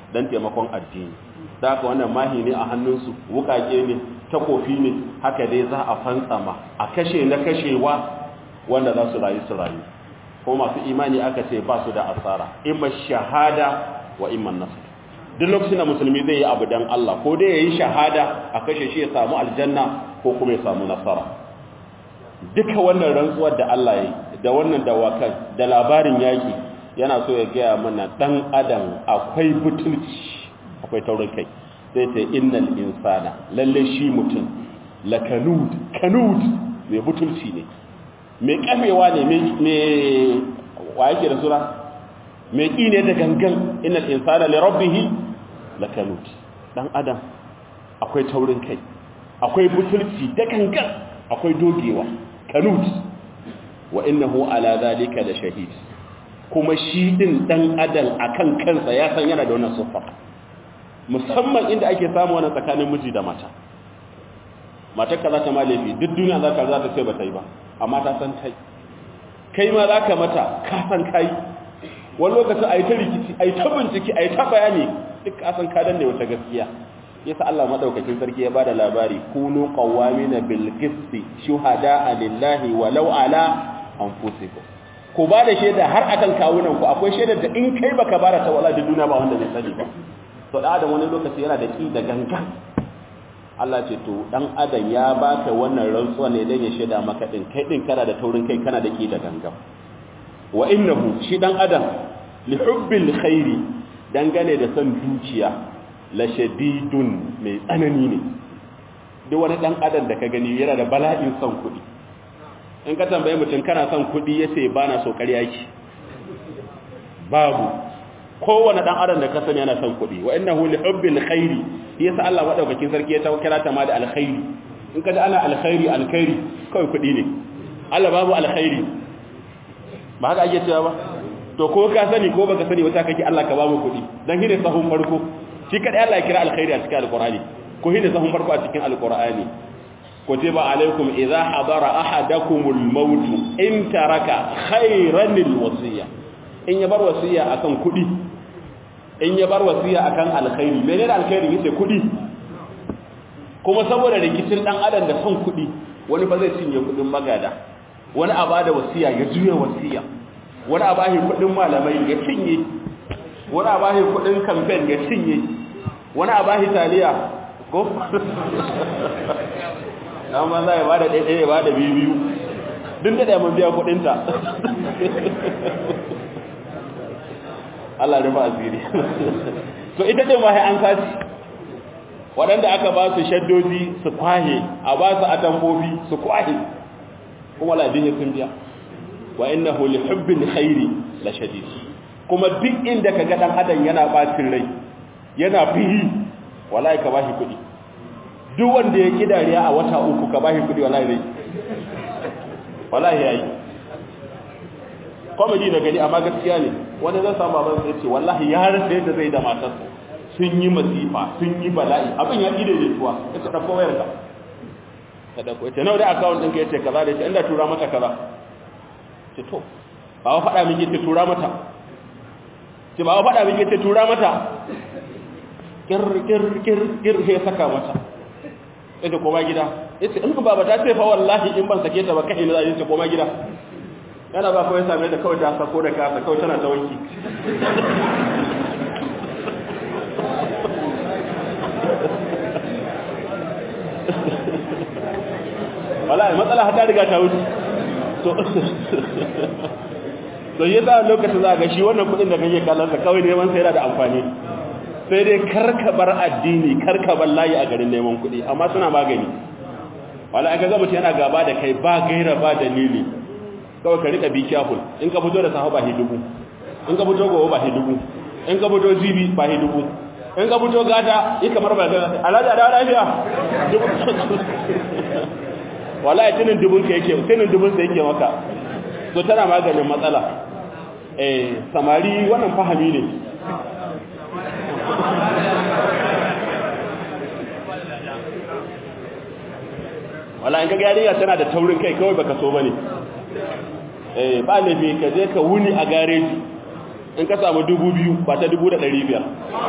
don taimakon addini da haka wannan mahi ne a hannunsu wukake ne takofi ne haka dai za a fantsama a kashe na kashewa wanda za su rayu su rayu ko masu imani aka ce ba su da asara imma shahada wa imma nasr duk lokacin da musulmi zai yi abu dan Allah ko dai yayi shahada a kashe shi ya samu aljanna ko kuma ya samu nasara duka wannan rantsuwar da Allah ya yi da wannan dawakan da labarin yaki yana so ya gaya mana dan adam akwai butulci akwai taurin kai sai ta innal insana lalle shi mutum lakanud kanud mai butulci ne mai kamewa ne mai wa yake da sura mai ƙi ne da gangan innal insana li rabbih lakanud dan adam akwai taurin kai akwai butulci da gangan akwai dogewa kanud wa innahu ala zalika da shahid kuma shi din dan adam akan kansa ya san yana da wannan siffa musamman inda ake samu wannan tsakanin miji da mata matarka za ta ma laifi duk duniya za ka za ta ce ba ta yi ba amma ta san kai kai ma za ka mata ka san kai wani lokacin a yi ta rikici a yi ta bincike a yi ta bayani duk ka san ka danne wata gaskiya yasa Allah madaukakin sarki ya bada labari kunu qawamina bil qisti shuhada lillahi walau ala anfusikum ku ba da shaida har akan kawunan ku akwai shaidar da in kai baka bara ta wala da duniya ba wanda zai sani ba to da adam wani lokaci yana da ki da gangan Allah ce to dan adam ya baka wannan rantsuwa ne dan ya shaida maka din kai din kana da taurin kai kana da ki da gangan wa innahu shi dan adam li hubbil khairi dangane da san dukiya la shadidun mai tsanani ne duk wani dan adam da ka gani yana da bala'in son kuɗi in ka tambaye mutum kana son kuɗi yace bana so ƙarya ki babu kowane dan adam da ka sani yana son kuɗi wa innahu li hubbil khairi yasa Allah madaukakin sarki ya kira ta ma da alkhairi in ka ji ana alkhairi alkhairi kawai kuɗi ne Allah babu alkhairi ba haka ake cewa ba to ko ka sani ko baka sani wata kake Allah ka bamu kuɗi dan hine sahun farko shi kadai Allah ya kira alkhairi a cikin alqur'ani ko hine sahun farko a cikin alqur'ani kutiba alaikum idza hadara ahadakumul maut in taraka khayran alwasiya in ya bar wasiya akan kuɗi in ya bar wasiya akan alkhairi menene alkhairi yace kuɗi kuma saboda rikicin dan adam da son kuɗi wani ba zai cinye kuɗin magada wani a bada wasiya ya juya wasiya wani a bashi kuɗin malamai ya cinye wani a bashi kuɗin campaign ya cinye wani a bashi taliya ko dan ban zai bada ɗaya ɗaya bada biyu biyu duk da ɗaya mun biya kuɗinta Allah rufa asiri to ita ce ma an saci waɗanda aka ba su shaddoji su kwahe a ba su atambobi su kwahe kuma ladin ya sun biya wa innahu li hubbil khairi la shadid kuma duk inda kaga dan adam yana bacin rai yana fihi wallahi ka bashi kudi duk wanda ya kidariya a wata uku ka bashi kudi wallahi zai wallahi yayi comedy na gani amma gaskiya ne wanda zan samu baban sai ce wallahi ya rasa yadda zai da matarsa sun yi masifa sun yi bala'i abin ya ide ne tuwa ya ta dauko wayar ka ta dauko ita nawa da account ɗinka yace kaza da yace inda tura mata kaza ce to ba wa faɗa min yace tura mata ce ba wa faɗa min yace tura mata kir kir kir kir sai saka mata yace koma gida yace in baba ta ce fa wallahi in ban sake ta ba kai ne za yace koma gida yana ba kawai same da kawai ta sako da kasa kawai tana ta wanki wallahi matsala ta riga ta wuce to to yi za lokacin za ga shi wannan kudin da kake kallon sa kawai neman sai yana da amfani sai dai karka bar addini karka bar layi a garin neman kudi amma suna magani wallahi aka ga mutum yana gaba da kai ba gaira ba dalili kawai ka rika bi careful in ka fito da sahu ba hidubu in ka fito gobe ba hidubu in ka fito zibi ba hidubu in ka fito gata yi kamar ba gata alhaji da lafiya wallahi tunin dubun ka yake tunin dubun sa yake maka to tana maganin matsala eh samari wannan fahimi ne wallahi in ka ga yarinya tana da taurin kai kawai baka so bane eh ba laifi ka je ka wuni a gareji in ka samu dubu biyu ba ta dubu da ɗari biyar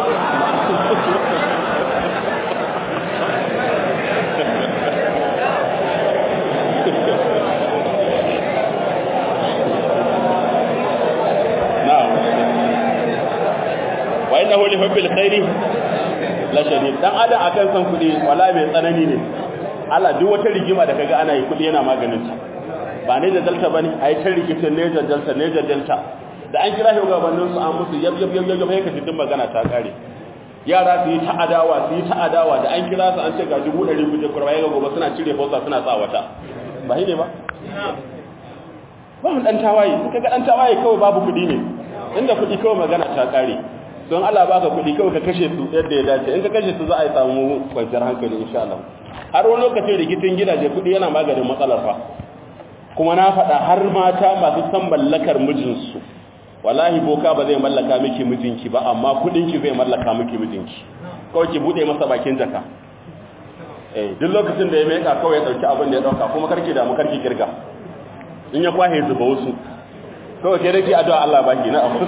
wa innahu li hubbil khairi la shadid dan adam akan san kudi wala mai tsanani ne Allah duk wata rigima da kaga ana yi kudi yana maganin ta ba ne da dalta bane ai ta rikicin ne da dalta ne da dalta da an kira shi gabanin su an musu yab yab yab yab sai ka ji magana ta kare yara su yi ta adawa su yi ta adawa da an kira su an ce ga dubu ɗari guje kurba ya gobe suna cire fausa suna sa wata ba ne ba ba mu dan tawaye kaga dan tawaye kawai babu kudi ne inda kudi kawai magana ta kare don Allah baka kuɗi kawai ka kashe su yadda ya dace in ka kashe su za a yi samu kwanciyar hankali insha Allah har wani lokacin rikicin gidaje kuɗi yana maganin matsalar fa kuma na faɗa har mata masu san mallakar mijinsu wallahi boka ba zai mallaka miki mijinki ba amma kuɗinki zai mallaka miki mijinki kawai ki buɗe masa bakin jaka eh duk lokacin da ya meka kawai ya ɗauki abin da ya ɗauka kuma karki damu karki kirga in ya kwahe zuba wasu kawai ke rake addu'a Allah baki na abu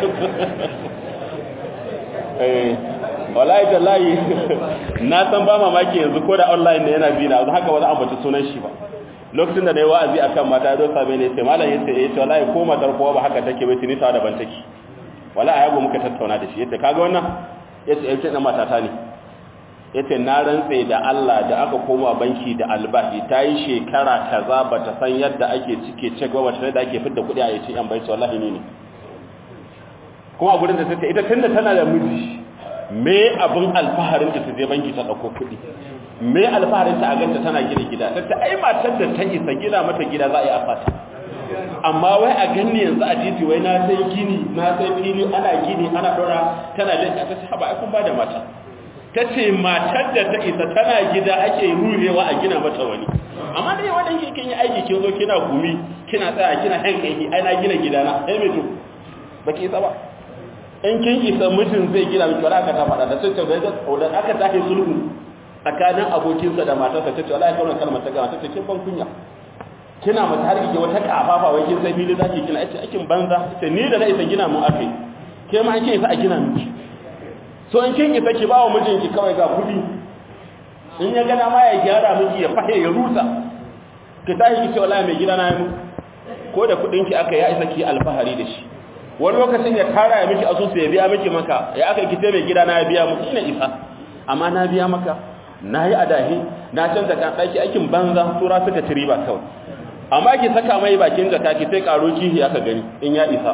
wallahi tallahi na san ba mamaki yanzu ko da online ne yana bi na haka ba za a ambaci sunan shi ba lokacin da nayi wa'azi akan mata zo same ne sai malam yace eh to wallahi ko matar kowa ba haka take bai tuni ta daban take wallahi ayago muka tattauna da shi yace kaga wannan yace yace dan matata ne yace na rantse da Allah da aka koma banki da albahi ta yi shekara kaza bata san yadda ake cike cek ba bata da ake fidda kuɗi a yace an bai wallahi ni ne kuma a gurin da take ita tunda tana da miji me abin alfaharin ta je banki ta dauko kuɗi me alfaharin ta a ganta tana gina gida ta ai matar da ta isa gina mata gida za a yi a fata amma wai a ganni yanzu a titi wai na sai gini na sai fili ana gini ana dora tana da ta ce haba ai kun ba da mata ta ce matar da ta isa tana gida ake rurewa a gina mata wani amma dai wadan ke kin yi aiki kin zo kina gumi kina tsaya kina hankai ai na gina gidana ai me to baki isa ba in kin isa mutum zai gina miki wala aka ta faɗa da sai ta bai da aka tafi sulhu tsakanin abokinsa da matarsa ta ce wala ya kauna kalmar ta gama ta ce kin ban kunya kina mata har kike wata kafafa wai kin sai fili zaki kina ce aikin banza ce ni da na isa gina mu akai ke ma kin isa a gina miki so in kin isa ki ba wa mijinki kawai ga kudi in ya gana ma ya gyara miki ya fahe ya rusa ki tashi ki ce wala mai gida na yi ko da kudin ki aka ya isa ki alfahari da shi wani lokacin ya tara ya miki asusu ya biya miki maka ya aka kite mai gida na ya biya miki ina isa amma na biya maka na yi adahi na canza kan ɗaki aikin banza tura suka ci riba kawai amma ki saka mai bakin jaka ki sai karo kihi aka gani in ya isa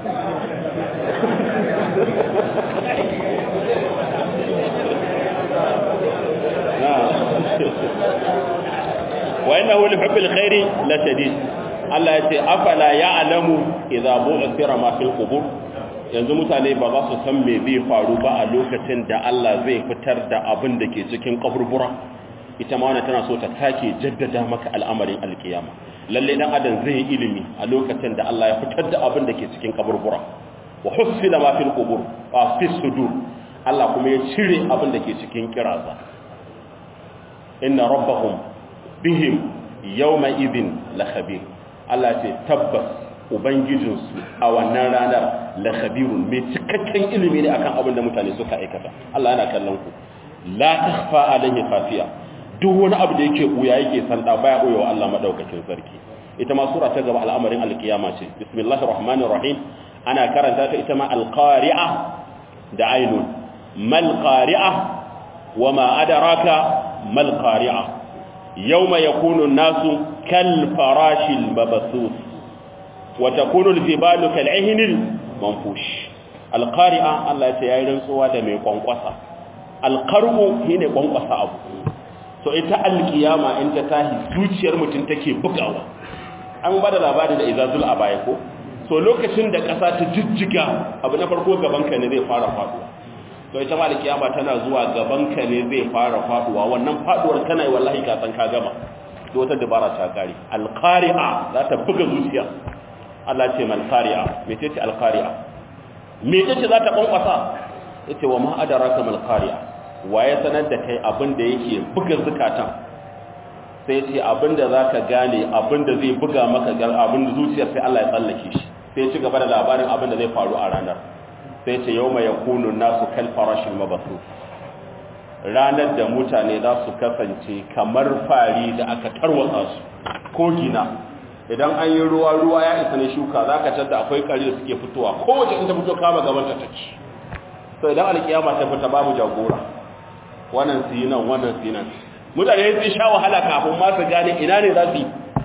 wa innahu li hubbil khairi la shadid Allah ya ce afala ya'lamu idza bu'thira ma fil qubur yanzu mutane ba za su san me zai faru ba a lokacin da Allah zai fitar da abin da ke cikin kaburbura ita ma wannan tana so ta sake jaddada maka al'amarin alkiyama lalle dan adam zai yi ilimi a lokacin da Allah ya fitar da abin da ke cikin kaburbura wa husila ma fil qubur wa fi sudur Allah kuma ya cire abin da ke cikin kiraza inna rabbahum bihim yawma idhin la khabir Allah ce tabbas ubangijinsu a wannan ranar la khabirun mai cikakken ilimi ne akan abin da mutane suka aikata Allah yana kallon ku la takhfa alaihi khafiya duk wani abu da yake buya yake sanda baya buya wa Allah madaukakin sarki ita ma sura ta gaba al'amarin alkiyama ce bismillahir rahmanir rahim ana karanta ta ita ma alqari'a da ainun mal qari'a wama adraka mal qari'a yawma yakunu an-nasu kal farashil mabthus wa takunu al-jibalu kal 'ihnil manfush alqari'a Allah ya ce yayin rantsuwa da mai kwankwasa alqar'u shine kwankwasa abu so ita alkiyama in ta tahi zuciyar mutum take bugawa an bada labari da izazul a baya ko so lokacin da ƙasa ta jijjiga abu na farko gabanka ne zai fara faduwa to ita ma alkiyama tana zuwa gabanka ne zai fara faduwa wannan faduwar kana yi wallahi ka san ka gama da wata dabara ta kare alqari'a za ta buga zuciya Allah ce mal qari'a me ce alqari'a me ce za ta kwankwasa yace wa ma adraka mal qari'a waye sanar da kai abin da yake buga zukatan sai ce abin da za ka gane abin da zai buga maka gar abin da zuciyar sai Allah ya tsallake shi sai ci gaba da labarin abin da zai faru a ranar sai ce yau mai yakunu nasu kal farashin mabasu ranar da mutane za su kasance kamar fari da aka tarwatsa su ko gina idan an yi ruwa ruwa ya isa ne shuka za ka da akwai kari da suke fitowa kowace in ta fito kama gaban ta ci so idan alkiyama ta fita babu jagora wannan su yi nan wannan su yi nan mutane sun sha wahala kafin ma su gane ina ne za su yi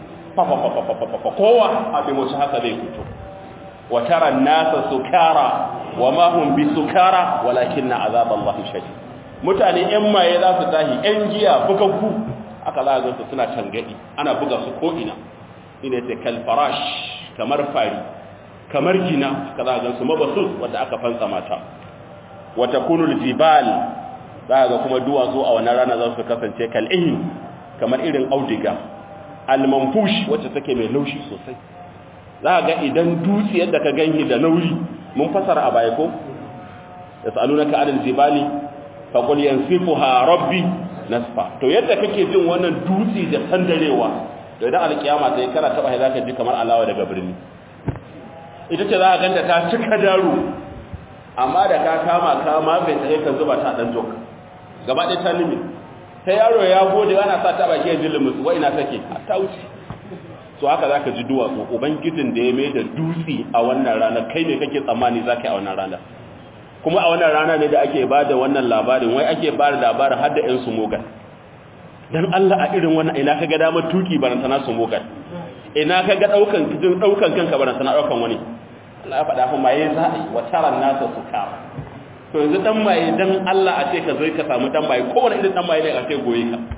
kowa abin wasu haka zai fito wa tara nasa sukara wa ma hum bi sukara walakin na azab Allah shadid mutane yan maye za su tahi yan giya bugaggu aka za ga su suna tangadi ana buga su ko ina ina ce kal farash kamar fari kamar gina aka za ga su mabasus wanda aka fansa mata wa takunul jibal za ga kuma duwatsu a wannan rana za su kasance kal ihin kamar irin audiga al-manfush wacce take mai laushi sosai za ga idan dutse yadda ka ganyi da nauyi mun fasara a baya ko yasalunaka anil jibali faqul yansifuha rabbi nasfa to yadda kake jin wannan dutse da sandarewa to idan alkiyama sai kana taba za ka ji kamar alawa daga birni ita ce za ka ganta ta cika daro amma da ka kama kama bai tsaye ka zuba ta dan jok gaba ɗaya ta limi ta yaro ya gode ana sa ta baki ya ji limus wa ina take ta wuce so haka zaka ji duwatsu ubangijin da ya mai da dutse a wannan rana kai ne kake tsammani zaka yi a wannan rana kuma a wannan rana ne da ake ba da wannan labarin wai ake ba da labarin har da ƴan su mogan dan Allah a irin wannan ina kaga damar tuki barantana su mogan ina kaga daukan kijin daukan kanka barantana daukan wani Allah ya faɗa fa maye za a yi wa taran nasa su kama to yanzu dan maye dan Allah a ce ka zai ka samu dan maye kowane irin dan maye ne a ce goye ka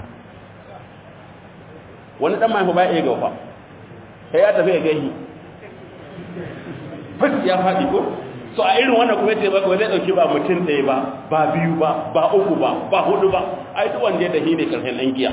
wani dan maye fa ba ya gaufa sai ya tafi ya gahi fas ya faɗi ko so a irin wannan kuma ce baka zai dauki ba mutum ɗaya ba ba biyu ba ba uku ba ba hudu ba ai duk wanda ya tafi ne karshen dan giya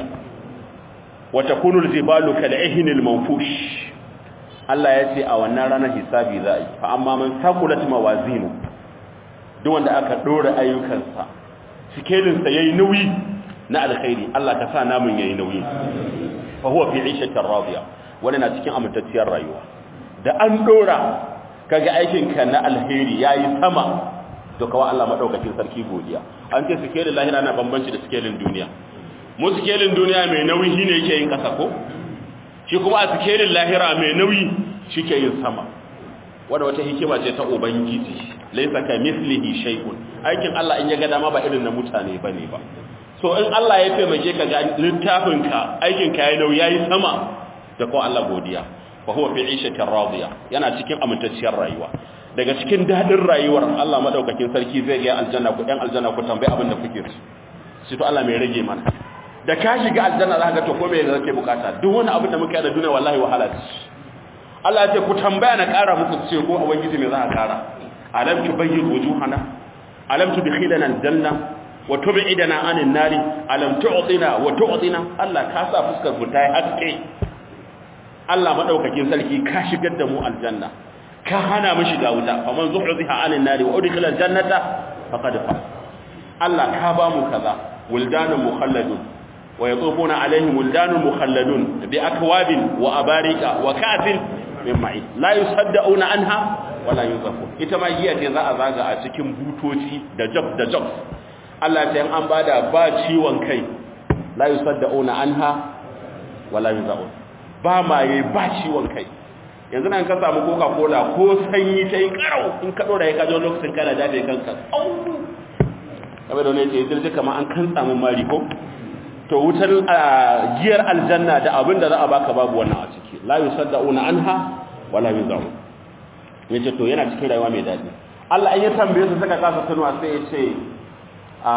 wa takunu al-jibalu kal-ihni al-manfush Allah ya ce a wannan ranar hisabi za a yi fa amma man saqulat mawazinu duk wanda aka dora ayyukansa sikelin sa yayi nauyi na alkhairi Allah ka sa namun yayi nauyi fa huwa fi 'ishatin radiya wani na cikin amintacciyar rayuwa da an dora kaga aikinka na alheri yayi sama to kawai Allah madaukakin sarki godiya an ce sikelin lahira na bambanci da sikelin duniya mu sikelin duniya mai nauyi shine yake yin kasa ko shi kuma a sikelin lahira mai nauyi shike yin sama wanda wata hikima ce ta ubangiji laysa ka mislihi shay'un aikin Allah in ya ga dama ba irin na mutane bane ba so in Allah ya taimake ka ga littafinka aikinka yayi nauyi yayi sama da ko Allah godiya fa huwa fi 'ishatin radiya yana cikin amintacciyar rayuwa daga cikin dadin rayuwar Allah madaukakin sarki zai ga aljanna ku ɗan aljanna ku tambaye abin da kuke su to Allah mai rage mana da ka shiga aljanna za ka ga to ko me kake bukata duk wani abin da muka yi da duniya wallahi wahala ce Allah ya ce ku tambaya na ƙara muku ce ko ubangiji me za a ƙara alam tubayyin wujuhana alam tudkhilana aljanna wa tub'idana anin nari alam tu'tina wa tu'tina Allah ka sa fuskar mu ta haske Allah madaukakin sarki ka shigar da mu aljanna ka hana mu shiga wuta faman zuhziha anin nari wa udkhila aljannata faqad fa Allah ka ba mu kaza wildanun mukhalladun wa yatufuna alaihim wildanun mukhalladun bi akwabin wa abarika wa ka'sin min ma'in la yusaddauna anha wala yunzafun ita ma giya ce za a zaga a cikin butoci da jab da jab Allah ta yan an bada ba ciwon kai la yusaddauna anha wala yunzafun ba maye ba ciwon kai yanzu nan ka samu coca cola ko sanyi ta yi karau in ka dora ya kajo lokacin kana dafe kanka kamar da wani ce jirgi kama an kan samun mari ko to wutar giyar aljanna da abin da za a baka babu wannan a ciki la yusaddauna anha wala yuzamu yace to yana cikin rayuwa mai dadi Allah an ya tambaye su saka kasa tunuwa sai ya ce a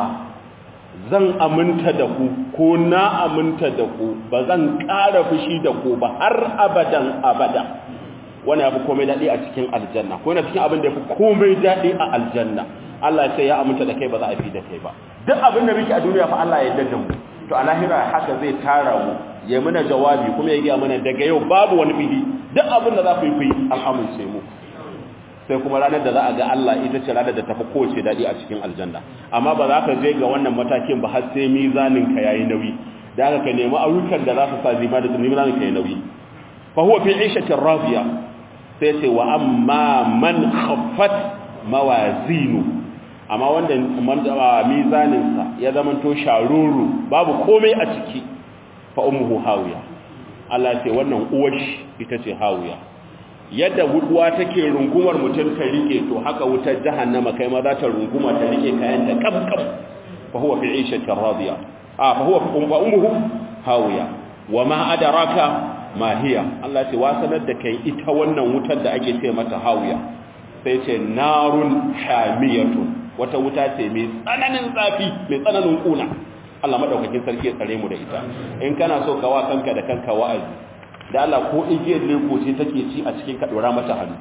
zan aminta da ku ko na aminta da ku ba zan ƙara fushi da ku ba har abadan abada wani abu komai daɗi a cikin aljanna ko yana cikin abin da ya fi komai daɗi a aljanna Allah sai ya aminta da kai ba za a fi da kai ba duk abin da muke a duniya fa Allah ya yarda mu to a lahira haka zai tara mu ya mana jawabi kuma ya gaya mana daga yau babu wani bihi duk abin da za ku yi ku yi an amince mu sai kuma ranar da za a ga Allah ita ce ranar da tafi kowace daɗi a cikin aljanna amma ba za ka je ga wannan matakin ba har sai mizanin ka yayi nauyi da haka ka nemi ayyukan da za su sa zima da mizanin ka yayi nauyi fa huwa fi 'ishatin radiya sai ce wa amma man khaffat mawazinu amma wanda mizaninsa ya zamanto sharuru babu komai a ciki fa ummuhu hawiya Allah ce wannan uwar ita ce hawiya yadda wuduwa take rungumar mutum ta rike to haka wutar jahannama kai ma za ta runguma ta rike kayan ta kabkab fa huwa fi 'ishatin radiya a fa huwa fa ummuhu hawiya wa ma adraka ma hiya Allah ce wasanar da kai ita wannan wutar da ake ce mata hawiya sai ce narun hamiyatun wata wuta ce mai tsananin zafi mai tsananin kuna Allah madaukakin sarki ya tsare mu da ita in kana so ka wa kanka da kanka wa'azi da Allah ko igiyar leko ce take ci a cikin ka dora mata hannu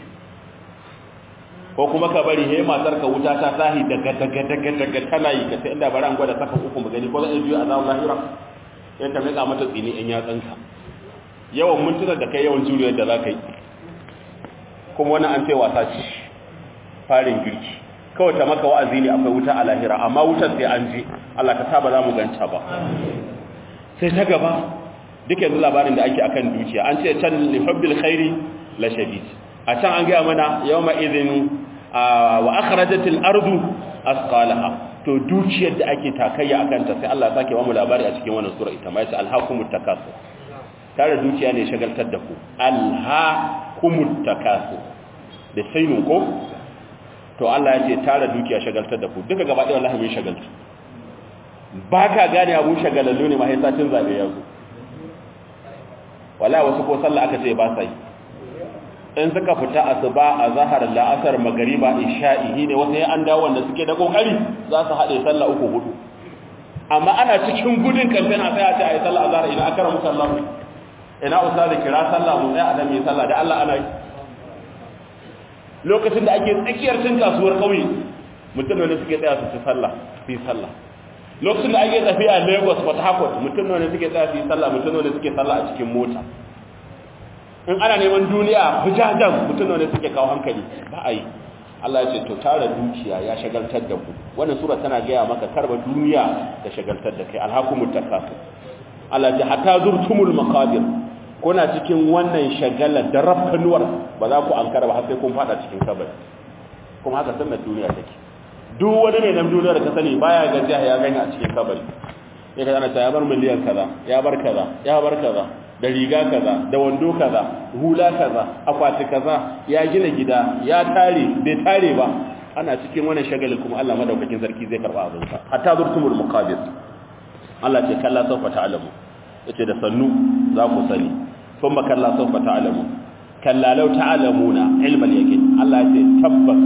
ko kuma ka bari he matar ka wuta ta tahi daga daga daga daga tana yi ka sai inda bari an gwada saka uku mu gani ko zai biyo azabul lahira sai ta mika mata tsini in ya tsanka yawan mintuna da kai yawan juriyar da za ka yi kuma wani an ce wasa ce farin girki kawai ta maka wa'azi ne akwai wuta a lahira amma wutar sai an je Allah ka saba za mu ganta ba sai ta gaba duk yanzu labarin da ake akan dukiya an ce can li hubbil khairi la shadid a can an gaya mana yawma idhin wa akhrajatil ardu asqalaha to dukiyar da ake takayya akan ta sai Allah ya sake wa mu labari a cikin wannan sura ita ma yace alhaqumut takasur tare dukiya ne shagaltar da ku alhaqumut takasur da sainu ko to Allah ya ce tare dukiya shagaltar da ku duka gaba ɗaya wallahi mun shagaltu ba ka gane abu shagalallu ne mahaifacin zaɓe ya zo wala wasu ko sallah aka ce ba sa yi in suka fita asuba a zahar la'asar magariba isha'i ne wasu ya an dawo wanda suke da kokari za su haɗe sallah uku hudu amma ana cikin gudun kamfen a tsaya ce a yi sallah a zahar ina akara musallah ina usa da kira sallah mu tsaya a nan mai sallah da Allah ana yi lokacin da ake tsakiyar cin kasuwar kauye mutum ne suke tsaya su ci sallah su yi sallah lokacin da ake tafiya lagos port harcourt mutum ne suke tsaya su yi sallah mutum ne suke sallah a cikin mota in ana neman duniya bujajen mutum ne suke kawo hankali ba a yi Allah ya ce to tara dukiya ya shagaltar da ku wannan sura tana gaya maka karba duniya da shagaltar da kai alhakumut takasur Allah ya ce hatta zurtumul maqadir kuna cikin wannan shagalar da rafkanuwar ba za ku ankara ba har sai kun fada cikin kabari kuma haka sannan duniya take duk wani mai nan duniyar ka sani baya gajiya ya gani a cikin kabari ya ka ana ta ya bar miliyan kaza ya bar kaza ya bar kaza da riga kaza da wando kaza hula kaza akwati kaza ya gina gida ya tare bai tare ba ana cikin wannan shagalin kuma Allah madaukakin sarki zai karba abin sa hatta zurtumul muqabir Allah ce kalla sawfa ta'lamu yace da sannu za ku sani thumma kalla sawfa ta'lamu kalla law ta'lamuna ilmal yaqin Allah ya ce tabbas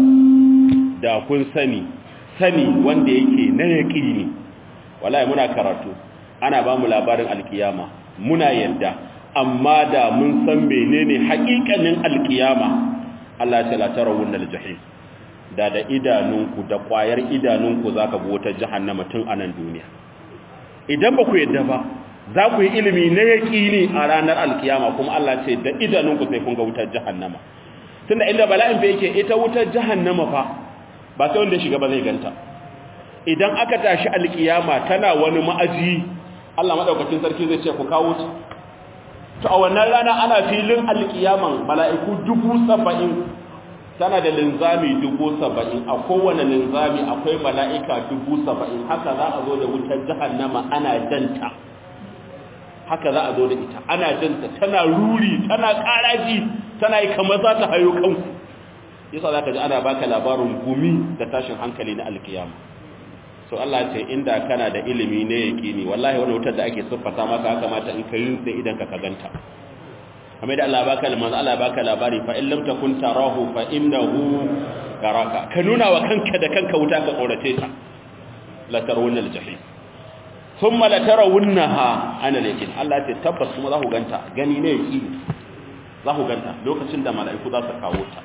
da kun sani sani wanda yake na yaqini wallahi muna karatu ana ba mu labarin alkiyama muna yadda amma da mun san menene haƙiƙanin alkiyama Allah ya ce la tarawun aljahim da da idanunku da ƙwayar idanunku zaka ga wata jahannama tun a nan duniya idan ba ku yadda ba za ku yi ilimi na yaƙini a ranar alkiyama kuma Allah ce da idanunku sai kun ga wutar jahannama tunda inda bala'in fa yake ita wutar jahannama fa ba sai wanda shiga ba zai ganta idan aka tashi alkiyama tana wani ma'aji Allah madaukakin sarki zai ce ku kawo ta to a wannan rana ana filin alkiyaman mala'iku dubu saba'in tana da linzami dubu saba'in a kowane linzami akwai mala'ika dubu saba'in haka za a zo da wutar jahannama ana janta haka za a zo da ita ana janta tana ruri tana karaji tana yi kamar za ta hayo kanku yasa za ka ji ana baka labarin gumi da tashin hankali na alkiyama so Allah ce inda kana da ilimi ne yaqini wallahi wannan wutar da ake siffata maka haka mata in kai da idan ka ganta kamar da Allah baka manzo Allah baka labari fa in lam takun tarahu fa innahu yaraka ka nuna wa kanka da kanka wuta ka tsorace ta la tarawunna al-jahim thumma la tarawunnaha ana yaqin Allah ce tabbas kuma za ku ganta gani ne yaqini za ku ganta lokacin da mala'iku za su kawo ta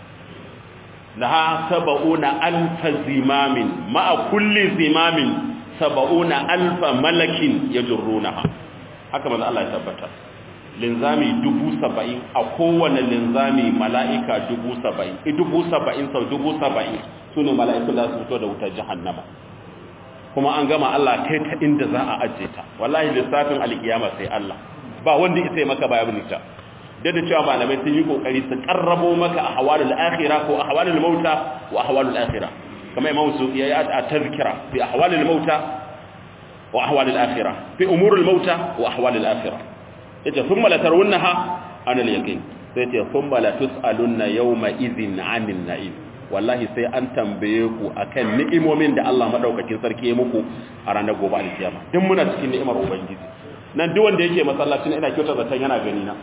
laha saba'una alfa zimamin ma'a kulli zimamin saba'una alfa malakin ya jirrunaha haka manzo Allah ya tabbata linzami dubu saba'in a kowane linzami mala'ika dubu saba'in i dubu saba'in sau dubu saba'in su ne mala'iku da su fito da wutar jahannama kuma an gama Allah kai ta inda za a ajiye ta wallahi lissafin alkiyama sai Allah ba wanda isa maka bayan nita da da cewa malamai sun yi kokari su karrabo maka a hawalul akhirah ko a hawalul mauta wa ahwalul akhirah kamar imam su ya yi a tazkira fi ahwalul mauta wa ahwalul akhirah fi umurul mauta wa ahwalul akhirah yace thumma la tarawunnaha ana al-yaqin sai ce thumma la tusaluna yawma idhin 'anil na'im wallahi sai an tambaye ku akan ni'imomin da Allah madaukakin sarki ya muku a ranar gobe alkiyama din muna cikin ni'imar ubangiji nan duk wanda yake masallacin ina kyauta zaton yana gani na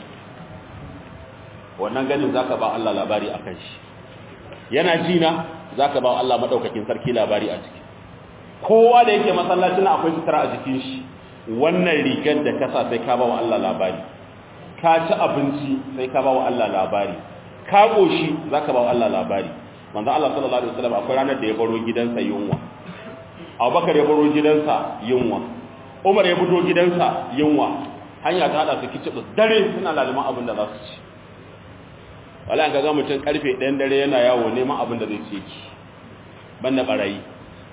wannan ganin zaka ba Allah labari akan shi yana ji na zaka ba Allah madaukakin sarki labari a ciki kowa da yake masallacin akwai sutura a jikin shi wannan rigar da kasa sai ka ba wa Allah labari ka ci abinci sai ka ba wa Allah labari ka koshi zaka ba wa Allah labari manzo Allah sallallahu alaihi wasallam akwai ranar da ya baro gidansa yunwa Abubakar ya baro gidansa yunwa Umar ya fito gidansa yunwa hanya ta hada su kicibus dare suna laliman abin da za su ci wala ga ga mutum karfe 1 dare yana yawo neman abin da zai ci ki banda barayi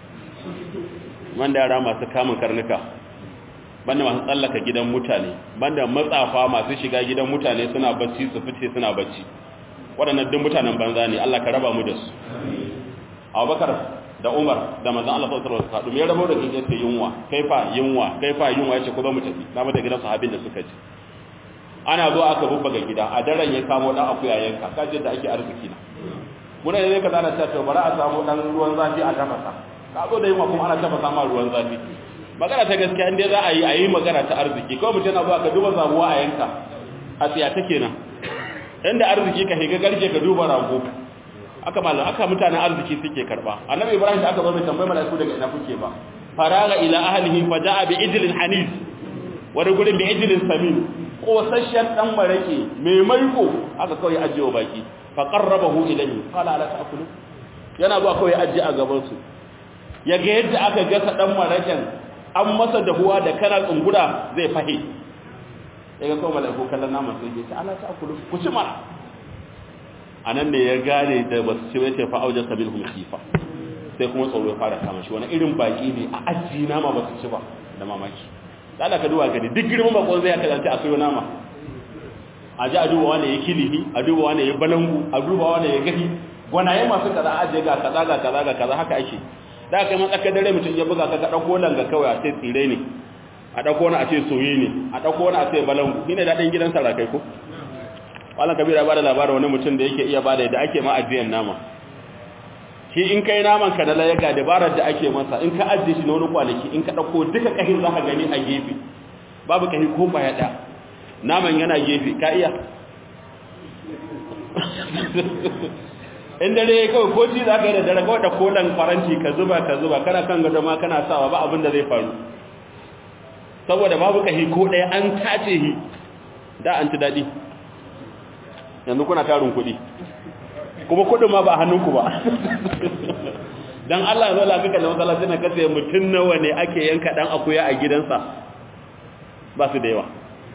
banda yara masu kamun karnuka banda masu tsallaka gidan mutane banda matsafa masu shiga gidan mutane suna bacci su fice suna bacci waɗannan duk mutanen banza ne Allah ka raba mu da su Abubakar da Umar da manzon Allah sallallahu alaihi wasallam ya rabo da kin yace yunwa kaifa yunwa kaifa yunwa yace ko ba mu tafi na mata gidan sahabin da suka ji ana zo aka bubbaga gida a daren ya samu dan akuya yanka kaje da ake arziki na muna ne ka zana cewa bara a samu dan ruwan zafi a tafasa ka zo da yunwa kuma ana tafasa ma ruwan zafi magana ta gaskiya inda za a yi a yi magana ta arziki kawai mutum na zuwa ka duba zabuwa a yanka a tsiya ta kenan inda arziki ka higa garke ka duba rago aka malam aka mutanen arziki suke karba annabi ibrahim da aka zo mai tambayi malaiku daga ina kuke ba faraga ila ahlihi fa jaa bi ijlin hanif wani gurin bi ijlin samin kosasshen dan marake mai maiko aka kawai ajiye baki fa qarrabahu ilayhi qala ala ta'kulu yana zuwa kawai ajiye a gaban su yaga yadda aka gasa dan maraken an masa dahuwa da kana tsungura zai fahe yaga kawai malaiku kallon naman sai ya ce ala ta'kulu ku ci mara anan ne ya gane da basu ci wace fa auja sabilhum khifa sai kuma tsoro ya fara kama shi wani irin baki ne a ajiye nama basu ci ba da mamaki da ka duba gani duk girman bakon zai aka zance a sayo nama a ji a duba wani ya kilihi a duba wani ya balangu a duba wani ya gani gwanaye masu kaza a ajiye ga kaza ga kaza ga kaza haka ake da aka yi matsakar dare mutum ya buga ka ka ɗauko langa kawai a ce tsire ne a ɗauko wani a ce soye ne a ɗauko wani a ce balangu ni ne daɗin gidan sarakai ko wala kabira ba da labarin wani mutum da yake iya bada yadda ake ma ajiyan nama shi in kai naman ka da layaga dabarar da ake masa in ka ajiye shi na wani kwanaki in ka ɗauko duka kahin za ka gani a gefe babu kahi ko baya ɗaya naman yana gefe ka iya in dare kawai ko ci za ka yi da dare kawai da kolan faranti ka zuba ka zuba kana kan gado ma kana sawa ba abin da zai faru saboda babu kahi ko ɗaya an tace hi da an ci daɗi yanzu kuna tarin kuɗi kuma kuɗin ma ba hannunku ba don Allah zo lafika da matsalaci na kasa mutum nawa ne ake yanka ɗan akuya a gidansa ba su da yawa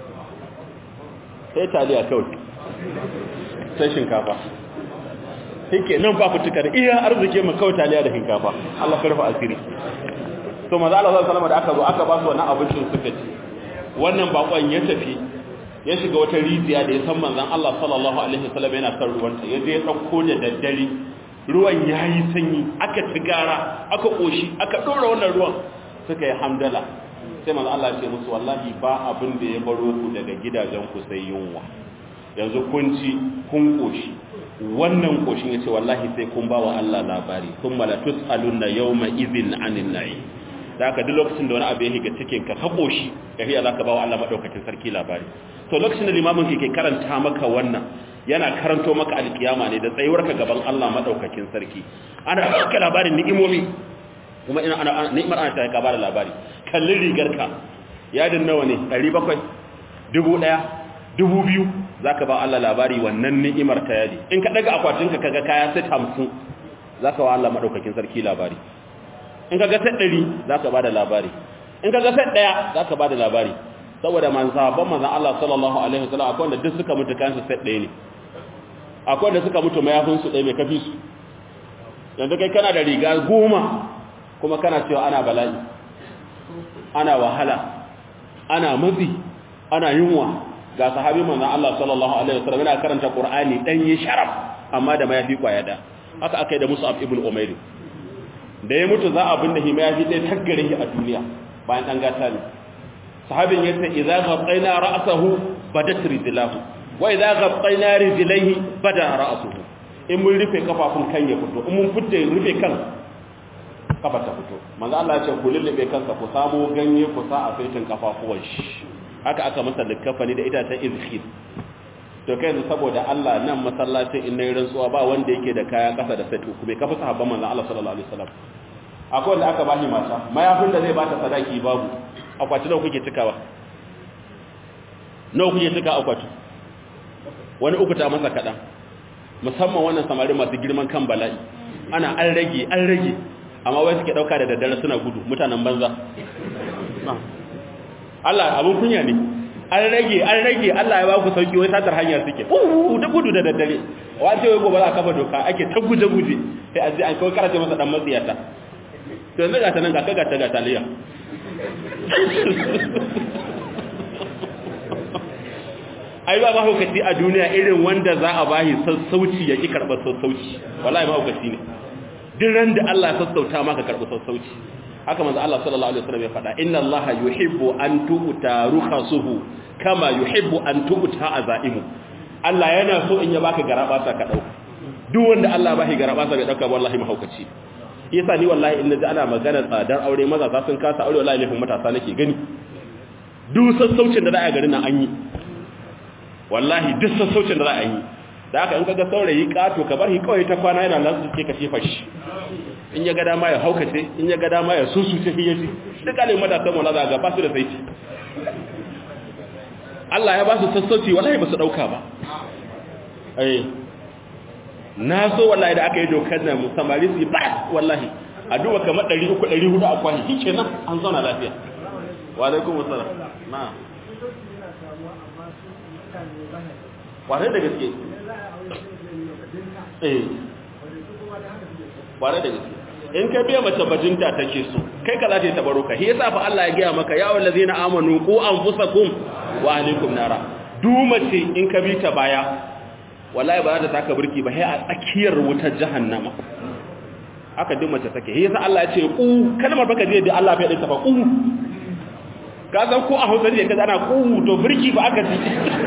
sai taliya kawai sai shinkafa hike nan ba fitukar iya arziki mu kawai taliya da shinkafa Allah karfa asiri to maza Allah sallallahu alaihi da aka zo aka ba su wannan abincin suka ci wannan bakon ya tafi ya shiga wata rijiya da ya san manzon Allah sallallahu alaihi wasallam yana kan ruwanta ya je ya dauko da daddare ruwan yayi sanyi aka tigara aka koshi aka dora wannan ruwan suka yi hamdala sai manzon Allah ya ce musu wallahi ba abin da ya baro ku daga gidajen ku sai yunwa yanzu kun ci kun koshi wannan koshin yace wallahi sai kun ba wa Allah labari thumma la tusaluna yawma idhin anin na'im da aka duk lokacin da wani abu ya higa cikin ka ka koshi ka hiya zaka ba wa Allah madaukakin sarki labari to lokacin da limamin ke karanta maka wannan yana karanto maka alkiyama ne da tsayuwarka gaban Allah madaukakin sarki ana baka labarin ni'imomi kuma ina ana ni'imar ana ta ka bada labari kallin rigarka yadin nawa ne 700 1000 2000 zaka ba Allah labari wannan ni'imar ta yadi in ka daga akwatinka kaga kaya sai 50 zaka wa Allah madaukakin sarki labari in ka ga set 100 zaka ba da labari in ka ga set 1 zaka ba da labari saboda manzabban manzan Allah sallallahu alaihi wasallam akwai wanda duk suka mutu kansu set ɗaya ne akwai wanda suka mutu mayafin su ɗaya mai kafi su yanzu kai kana da riga goma kuma kana cewa ana bala'i ana wahala ana mazi ana yunwa ga sahabi manzon Allah sallallahu alaihi wasallam yana karanta Qur'ani dan yi sharaf amma da mayafi kwaya da haka akai da Mus'ab ibn Umair da ya mutu za a binne shi mayafi dai taggare shi a duniya bayan dan gata ne sahabin yace idza ghattayna ra'sahu badat rijlahu wa idza ghattayna rijlaihi bada ra'suhu in mun rufe kafafun kan ya fito in mun fitte rufe kan kafa ta fito manzo Allah ya ce ku lullube kansa ku samu ganye ku sa a saitin kafafuwan shi haka aka masa likafani da itacen izkhir to kai yanzu saboda Allah nan masallacin in nayi rantsuwa ba wanda yake da kaya kasa da sai ku bai kafa sahabban manzo Allah sallallahu alaihi wasallam akwai wanda aka bashi mata mayafin da zai bata sadaki babu akwati nawa kuke cikawa nawa kuke cika akwati wani uku ta masa kadan musamman wannan samari masu girman kan bala'i ana an rage an rage amma wai suke dauka da daddare suna gudu mutanen banza Allah abun kunya ne an rage an rage Allah ya ba ku sauki wai satar hanya suke uh da gudu da daddare wace wai gobe za a kafa doka ake ta guje guje sai a ji an kawai karace masa dan matsiyata to yanzu ga ta nan ga ka ga ta ga taliya ai ba mahaukaci a duniya irin wanda za a bahi sassauci ya ki karɓar sassauci wallahi mahaukaci ne duk ran da Allah ya sassauta maka karɓi sassauci haka manzo Allah sallallahu alaihi wasallam ya faɗa inna Allah yuhibbu an tu'ta rukhasuhu kama yuhibbu an tu'ta azaimu Allah yana so in ya baka garaba sa ka dauka duk wanda Allah ba shi garaba sa bai dauka wallahi mahaukaci yasa ni wallahi in naji ana magana tsadar aure maza za sun kasa aure wallahi laifin matasa nake gani duk sassaucin da za a garin nan an yi wallahi duk sassaucin da za a yi da haka in kaga saurayi kato ka bar shi kawai ta kwana yana lansu ke ka shefa shi in ya ga dama ya haukace in ya ga dama ya susuce shi yaji duk alin matasan wala za ga ba su da saiti Allah ya ba su sassauci wallahi ba su dauka ba eh na so wallahi da aka yi dokar nan samari su ba wallahi a duba kamar 300 400 a kwashi shi kenan an zauna lafiya wa alaikum assalam na'am kwarai da gaske eh kwarai da gaske in ka biya mace bajinta take so kai ka za ta yi tabaruka shi yasa fa Allah ya gaya maka ya wallazina amanu qu anfusakum wa ahlikum nara dumace in ka bi ta baya wallahi ba za ta taka burki ba sai a tsakiyar wutar jahannama haka duk mace take shi yasa Allah ya ce qu kalmar baka je da Allah bai dinta ba qu ka san ko a Hausa ne kaza ana qu to burki ba aka ji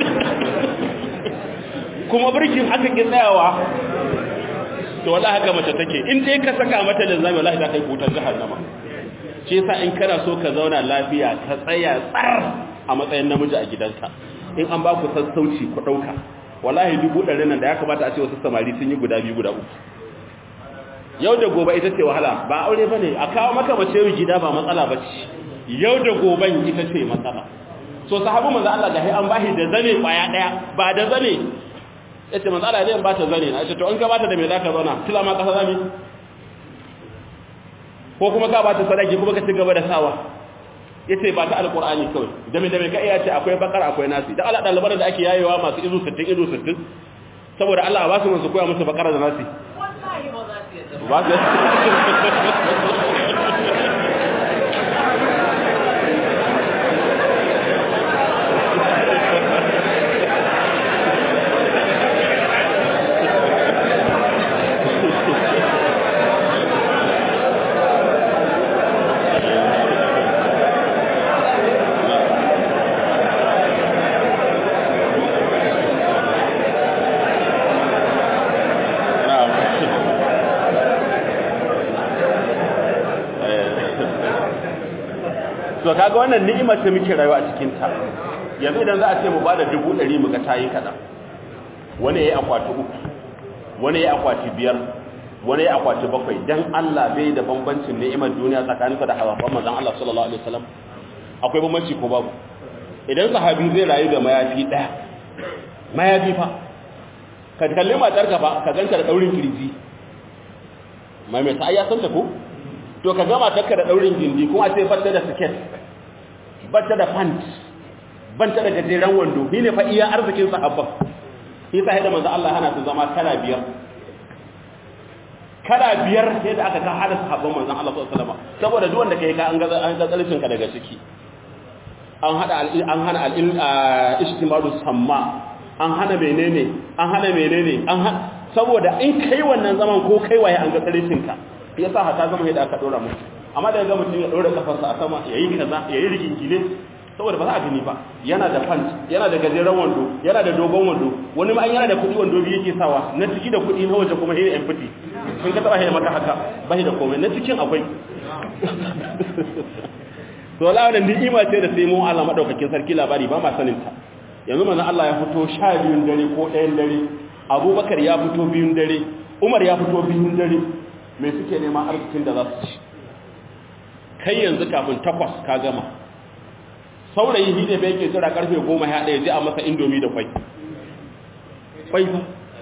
kuma burkin aka ki tsayawa to wallahi haka mace take in dai ka saka mata linzami wallahi za ka yi kutar jahannama shi yasa in kana so ka zauna lafiya ka tsaya tsar a matsayin namiji a gidanka in an ba ku sassauci ku dauka wallahi dubu ɗari nan da ya kamata a ce wasu samari sun yi guda biyu guda uku yau da gobe ita ce wahala ba aure ba ne a kawo maka mace yau gida ba matsala ba ce yau da goben ita ce matsala so sahabu manzo Allah da an bashi da zane kwaya daya ba da zane yace manzo Allah zai ba ta zane na ce to in ka bata da me zaka zauna tila ma kasa zami ko kuma ka bata sadaki kuma ka ci gaba da sawa yace ba ta alqur'ani kawai da me da me ka iya ce akwai bakar akwai nasi da Allah dalibar da ake yayewa masu izu 60 izu 60 saboda Allah ba su musu koya musu bakara da nasi wallahi ba za su to kaga wannan ni'imar ta muke rayuwa a cikin ta yanzu idan za a ce mu bada dubu ɗari mu ga tayi kaɗan wani yayi akwati uku wani yayi akwati biyar wani yayi akwati bakwai dan Allah bai da bambancin ni'imar duniya tsakaninka da hawafan manzon Allah sallallahu alaihi wasallam akwai bambanci ko babu idan sahabi zai rayu da mayafi ɗaya mayafi fa ka kalli matar ka fa ka ganta da daurin kirji mai mai ta ayya santa ko to ka gama takka da daurin gindi kuma a ce batta da siket batta da pant banta da gajeren wando ni ne fa iya arzikin sahabban shi sai da manzo Allah hana su zama kala biyar kala biyar sai da aka ka hada sahabban manzo Allah sallallahu alaihi wasallam saboda duk wanda kai ka an ga an ga tsarkin ka daga ciki an hada an hana al-ijtimadu samma an hana menene an hana menene an hana saboda in kai wannan zaman ko kai waye an ga tsaricinka yasa hata zama yadda aka dora mu amma da ga mutum ya dora kafarsa a sama yayi kaza yayi rigingile saboda ba za a gani ba yana da pant yana da gajeren wando yana da dogon wando wani ma an yana da kudi wando biyu yake sawa na ciki da kudi na waje kuma hira yan fiti sun ka taba hira maka haka bai da komai na cikin akwai to la wannan ni'ima ce da sai mu Allah madaukakin sarki labari ba ma sanin ta yanzu manzon Allah ya fito 12 dare ko 1 dare Abubakar ya fito biyun dare Umar ya fito biyun dare me suke neman arzikin da za su ci kai yanzu kafin takwas ka gama saurayi shi ne bai ke tsira karfe goma ya ɗaya ji a masa indomi da kwai kwai ba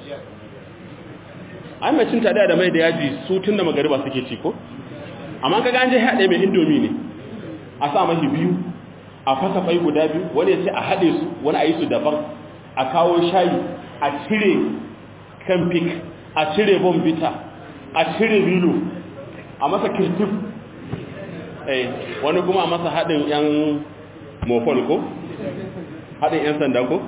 an mai cin taliya da mai da yaji su tun da magariba suke ci ko amma ka ganje ya ɗaya mai indomi ne a sa mahi biyu a fasa kwai guda biyu wani ya ce a haɗe su wani a yi su daban a kawo shayi a cire kamfik a cire bombita a cire bilo a masa kirtif wani kuma a masa haɗin 'yan mofol ko? haɗin 'yan sanda ko?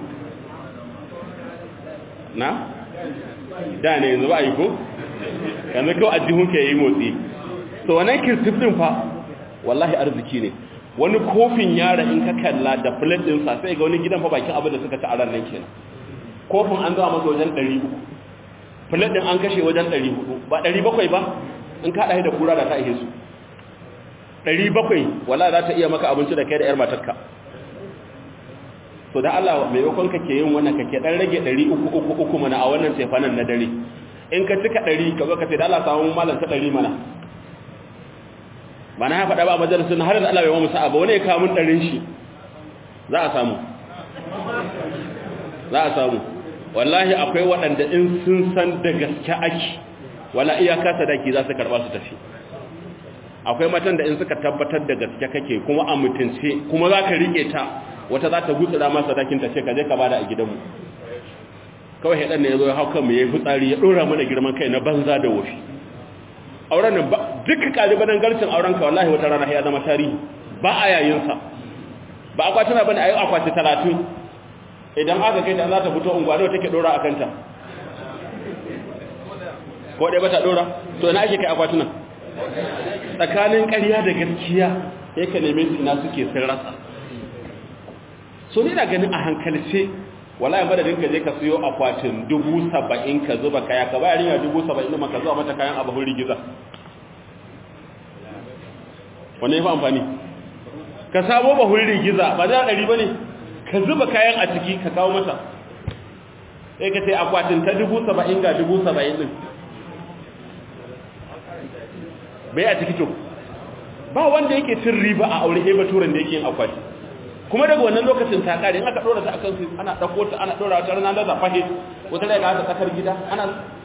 na? da ne yanzu ba a yi ko? yanzu kawai a jihun ke yi motsi so wannan kirtifin fa wallahi arziki ne wani kofin yara in ka kalla da plate ɗinsa sai ga wani gidan fa bakin abin da suka ci a ranar kenan kofin an zama masa wajen 300 plate ɗin an kashe wajen 400 ba 700 ba in ka haɗa da kura da ta ihe su ɗari bakwai wala za ta iya maka abinci da kai da ‘yar matarka so da Allah mai yakon kake yin wannan kake ɗan rage ɗari uku uku uku mana a wannan tefanan na dare in ka cika ɗari ka zo ka ce da Allah samun malam ta ɗari mana ba na ya faɗa ba a majalisun har da Allah bai mamu sa'a ba wani ya kamun ɗarin shi za a samu za a samu wallahi akwai waɗanda in sun san da gaske ake wala iyaka sadaki za su karɓa su tafi akwai matan da in suka tabbatar da gaske kake kuma a mutunce kuma za ka riƙe ta wata za ta gutsura masa dakin ta ce ka je ka bada a gidanmu kawai haɗar ne ya zo ya hau kanmu ya yi fitsari ya ɗora mana girman kai na banza da wofi auren nan ba duka ƙalibanin garcin auren ka wallahi wata rana ya zama tarihi ba a yayinsa ba akwatuna ba ne a yi akwati talatin idan aka kai ta za ta fito unguwa da take ɗora a kanta ko ɗaya ba ta ɗora to ina ake kai akwatunan tsakanin ƙarya da gaskiya ya ka neme su ina suke sun rasa so ni na ganin a hankalce wala yin madadin ka je ka siyo akwatin dubu saba'in ka zuba kaya ka bayar yana dubu saba'in da maka zuwa mata kayan abu rigiza wane ya fi amfani ka samo bahun rigiza ba za a ɗari ba ne ka zuba kayan a ciki ka kawo mata sai ka ce akwatin ta dubu saba'in ga dubu saba'in ɗin bai a ciki to ba wanda yake cin riba a aure eba turan da yake yin akwati kuma daga wannan lokacin ta kare in aka dora ta akan su ana dauko ta ana dora ta ranar da zafahe wata daga ta tsakar gida ana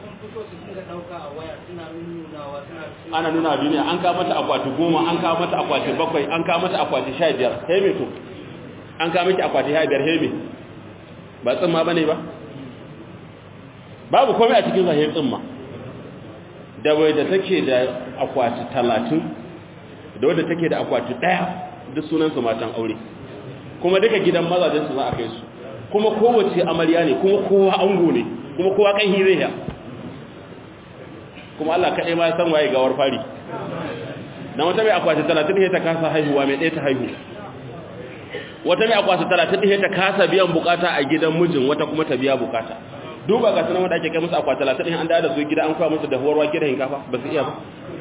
ana nuna duniya an kawo mata akwati goma an kawo mata akwati bakwai an kawo mata akwati sha biyar heme to an kawo miki akwati sha biyar heme ba tsimma ba ne ba babu komai a cikin zahir tsimma da bai da take da akwati talatin da wadda take da akwati ɗaya duk sunansu matan aure kuma duka gidan mazajensu za a kai su kuma kowace amarya ne kuma kowa ango ne kuma kowa kan hirayya kuma Allah kaɗai ma ya san waye gawar fari na wata mai akwati talatin ɗaya ta kasa haihuwa mai ɗaya ta haihu wata mai akwati talatin ɗaya ta kasa biyan bukata a gidan mijin wata kuma ta biya bukata duba ga sanan wanda ake kai musu akwati talatin ɗaya an da su gida an kwa musu da huwarwa gidan hinkafa ba su iya ba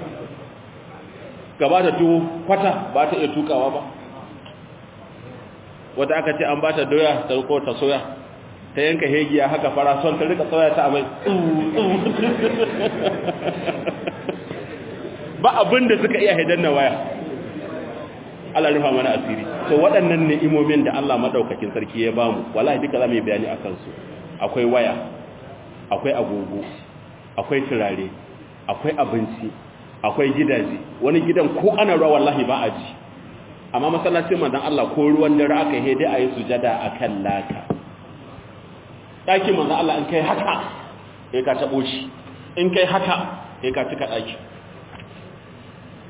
gaba da tuwo kwata ba ta iya tukawa ba wata aka ce an ba ta doya ta riko ta soya ta yanka hegiya haka fara son ta rika soya ta amai ba abin da suka iya haidan na waya Allah rufa mana asiri to waɗannan ni'imomin da Allah madaukakin sarki ya bamu wallahi duka zamu yi bayani akan su akwai waya akwai agogo akwai turare akwai abinci akwai gidaje wani gidan ko ana ruwa wallahi ba a ji amma masallacin manzon Allah ko ruwan dare aka yi dai ayi sujada akan laka daki manzon Allah in kai haka sai ka tabo shi in kai haka sai ka cika daki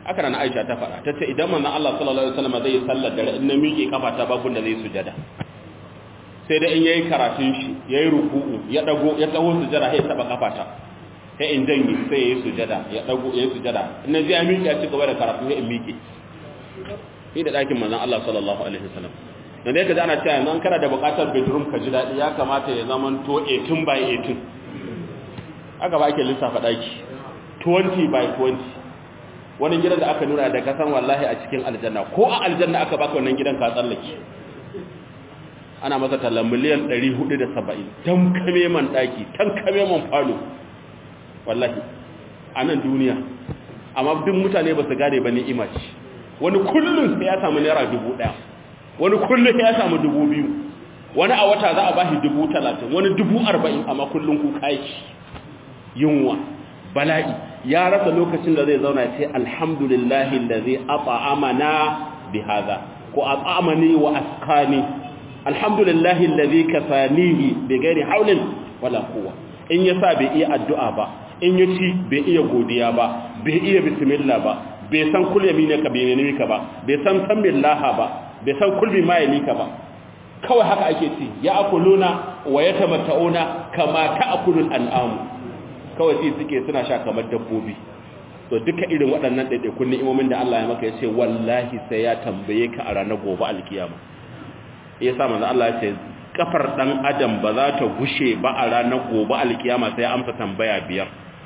aka nan Aisha ta faɗa tace idan manzon Allah sallallahu alaihi wasallam zai sallar dare in na miƙe kafa ta babun da zai sujada sai da in yayi karatun shi yayi ruku'u ya dago ya taho sujada sai taba kafa ta sai in dangi sai yayi sujada ya dago yayi sujada in naji ya miƙe ya ci gaba da karatu sai in miƙe ni da dakin manzon Allah sallallahu alaihi wasallam dan dai kaji ana cewa yanzu an kana da buƙatar bedroom ka ji dadi ya kamata ya zaman to 18 by 18 aka ba ake lissafa daki 20 by 20 wani gidan da aka nuna da kasan wallahi a cikin aljanna ko a aljanna aka baka wannan gidan ka tsallake ana masa tallan miliyan 470 tan kame man daki tan kame man falo wallahi a nan duniya amma duk mutane ba su gane ba ni'ima ce wani kullum sai ya samu naira dubu ɗaya wani kullum sai ya samu dubu biyu wani a wata za a bashi dubu talatin wani dubu arba'in amma kullum kuka yake yunwa bala'i ya rasa lokacin da zai zauna ce alhamdulillahi allazi at'amana bi hadha ko at'amani wa asqani alhamdulillahi allazi kasanihi bi ghairi hawlin wala quwwa in yasa bai iya addu'a ba in yaci bai iya godiya ba bai iya bismillah ba bai san kul yaminaka bai yaminka ba bai san san billaha ba bai san kul bi mayalika ba kawai haka ake ci ya akuluna wa yatamatta'una kama ta'kulul an'amu kawai sai suke suna sha kamar dabbobi to duka irin waɗannan ɗaiɗaikun ni'imomin da Allah ya maka ya ce wallahi sai ya tambaye ka a ranar gobe alkiyama ya sa manzo Allah ya ce kafar dan adam ba za ta gushe ba a ranar gobe alkiyama sai ya amsa tambaya biyar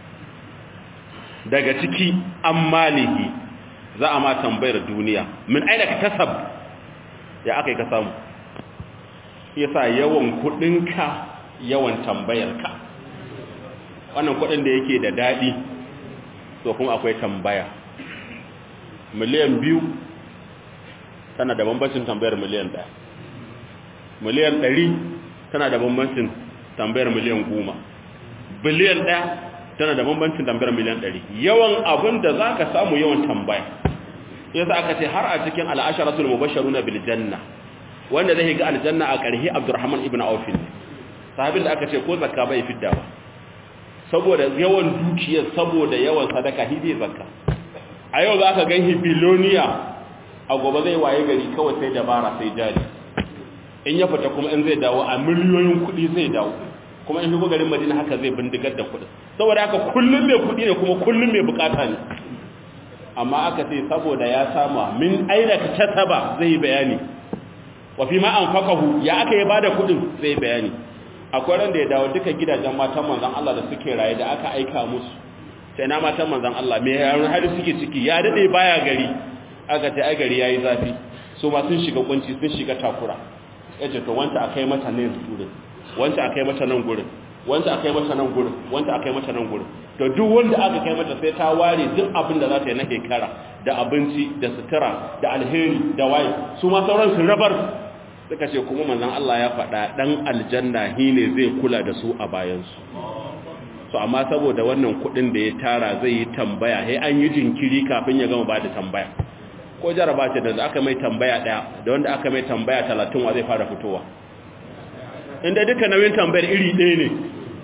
daga ciki an malihi za a ma tambayar duniya min aina ka tasab ya aka yi ka samu yasa yawan kudinka yawan tambayarka wannan kudin da yake da dadi to kuma akwai tambaya miliyan biyu tana da bambancin tambayar miliyan daya miliyan ɗari tana da bambancin tambayar miliyan goma biliyan ɗaya tana da bambancin tambayar miliyan ɗari yawan abin da za ka samu yawan tambaya yasa aka ce har a cikin al'asharatul mubasharuna bil janna wanda zai ga aljanna a ƙarhi abdurrahman ibn auf sahabin da aka ce ko zakka bai fidda ba saboda yawan dukiyar saboda yawan sadaka hidi zakka a yau za ka ganhi biloniya a gobe zai waye gari kawai sai dabara sai jari in ya fita kuma in zai dawo a miliyoyin kuɗi zai dawo kuma in shigo garin madina haka zai bindigar da kuɗi saboda haka kullum mai kuɗi ne kuma kullum mai bukata ne amma aka ce saboda ya sama min aina ka kasaba zai yi bayani wa fi ma anfaqahu ya aka yi bada kuɗin zai yi bayani akwai ran da ya dawo duka gidajen matan manzon Allah da suke raye da aka aika musu sai na matan manzon Allah me yaron har suke ciki ya dade baya gari aka ce ai gari yayi zafi su ma sun shiga kunci sun shiga takura yace to wanda akai mata ne gurin wanda akai mata nan gurin wanda akai mata nan gurin wanda akai mata nan gurin to duk wanda aka kai mata sai ta ware duk abin da za ta yi na kekara da abinci da sutura da alheri da waye su ma sauran su rabar suka ce kuma manzon Allah ya faɗa dan aljanna ne zai kula da su a bayansu so amma saboda wannan kuɗin da ya tara zai yi tambaya sai an yi jinkiri kafin ya gama ba da tambaya ko jaraba ce da aka mai tambaya ɗaya da wanda aka mai tambaya talatin wa zai fara fitowa inda duka nauyin tambayar iri ɗaya ne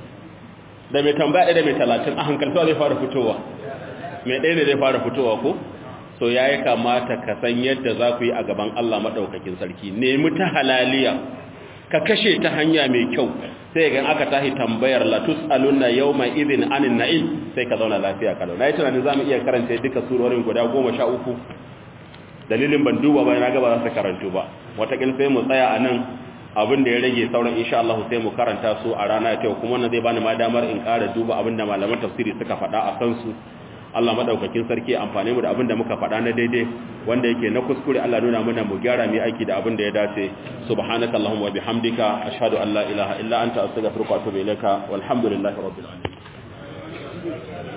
da mai tambaya ɗaya da mai talatin a hankalta zai fara fitowa mai ɗaya ne zai fara fitowa ko so ya yi kamata ka san yadda za ku yi a gaban Allah maɗaukakin sarki nemi ta halaliya ka kashe ta hanya mai kyau sai ga aka tahi tambayar latus alunna yau mai izin anin na'im sai ka zauna lafiya kalau na yi tunanin za mu iya karanta duka surorin guda goma sha uku dalilin ban duba ba na gaba za su karantu ba watakin sai mu tsaya a nan abin da ya rage sauran insha Allah sai mu karanta su a rana ta kuma wannan zai bani ma damar in ƙara duba abin da malaman tafsiri suka faɗa a kansu Allah madaukakin sarki amfane mu da abin da muka faɗa na daidai wanda yake na kuskure Allah nuna mana mu gyara mu aiki da abin da ya dace subhanaka allahumma wa bihamdika ashhadu an la ilaha illa anta astaghfiruka wa atubu ilaika walhamdulillahi rabbil alamin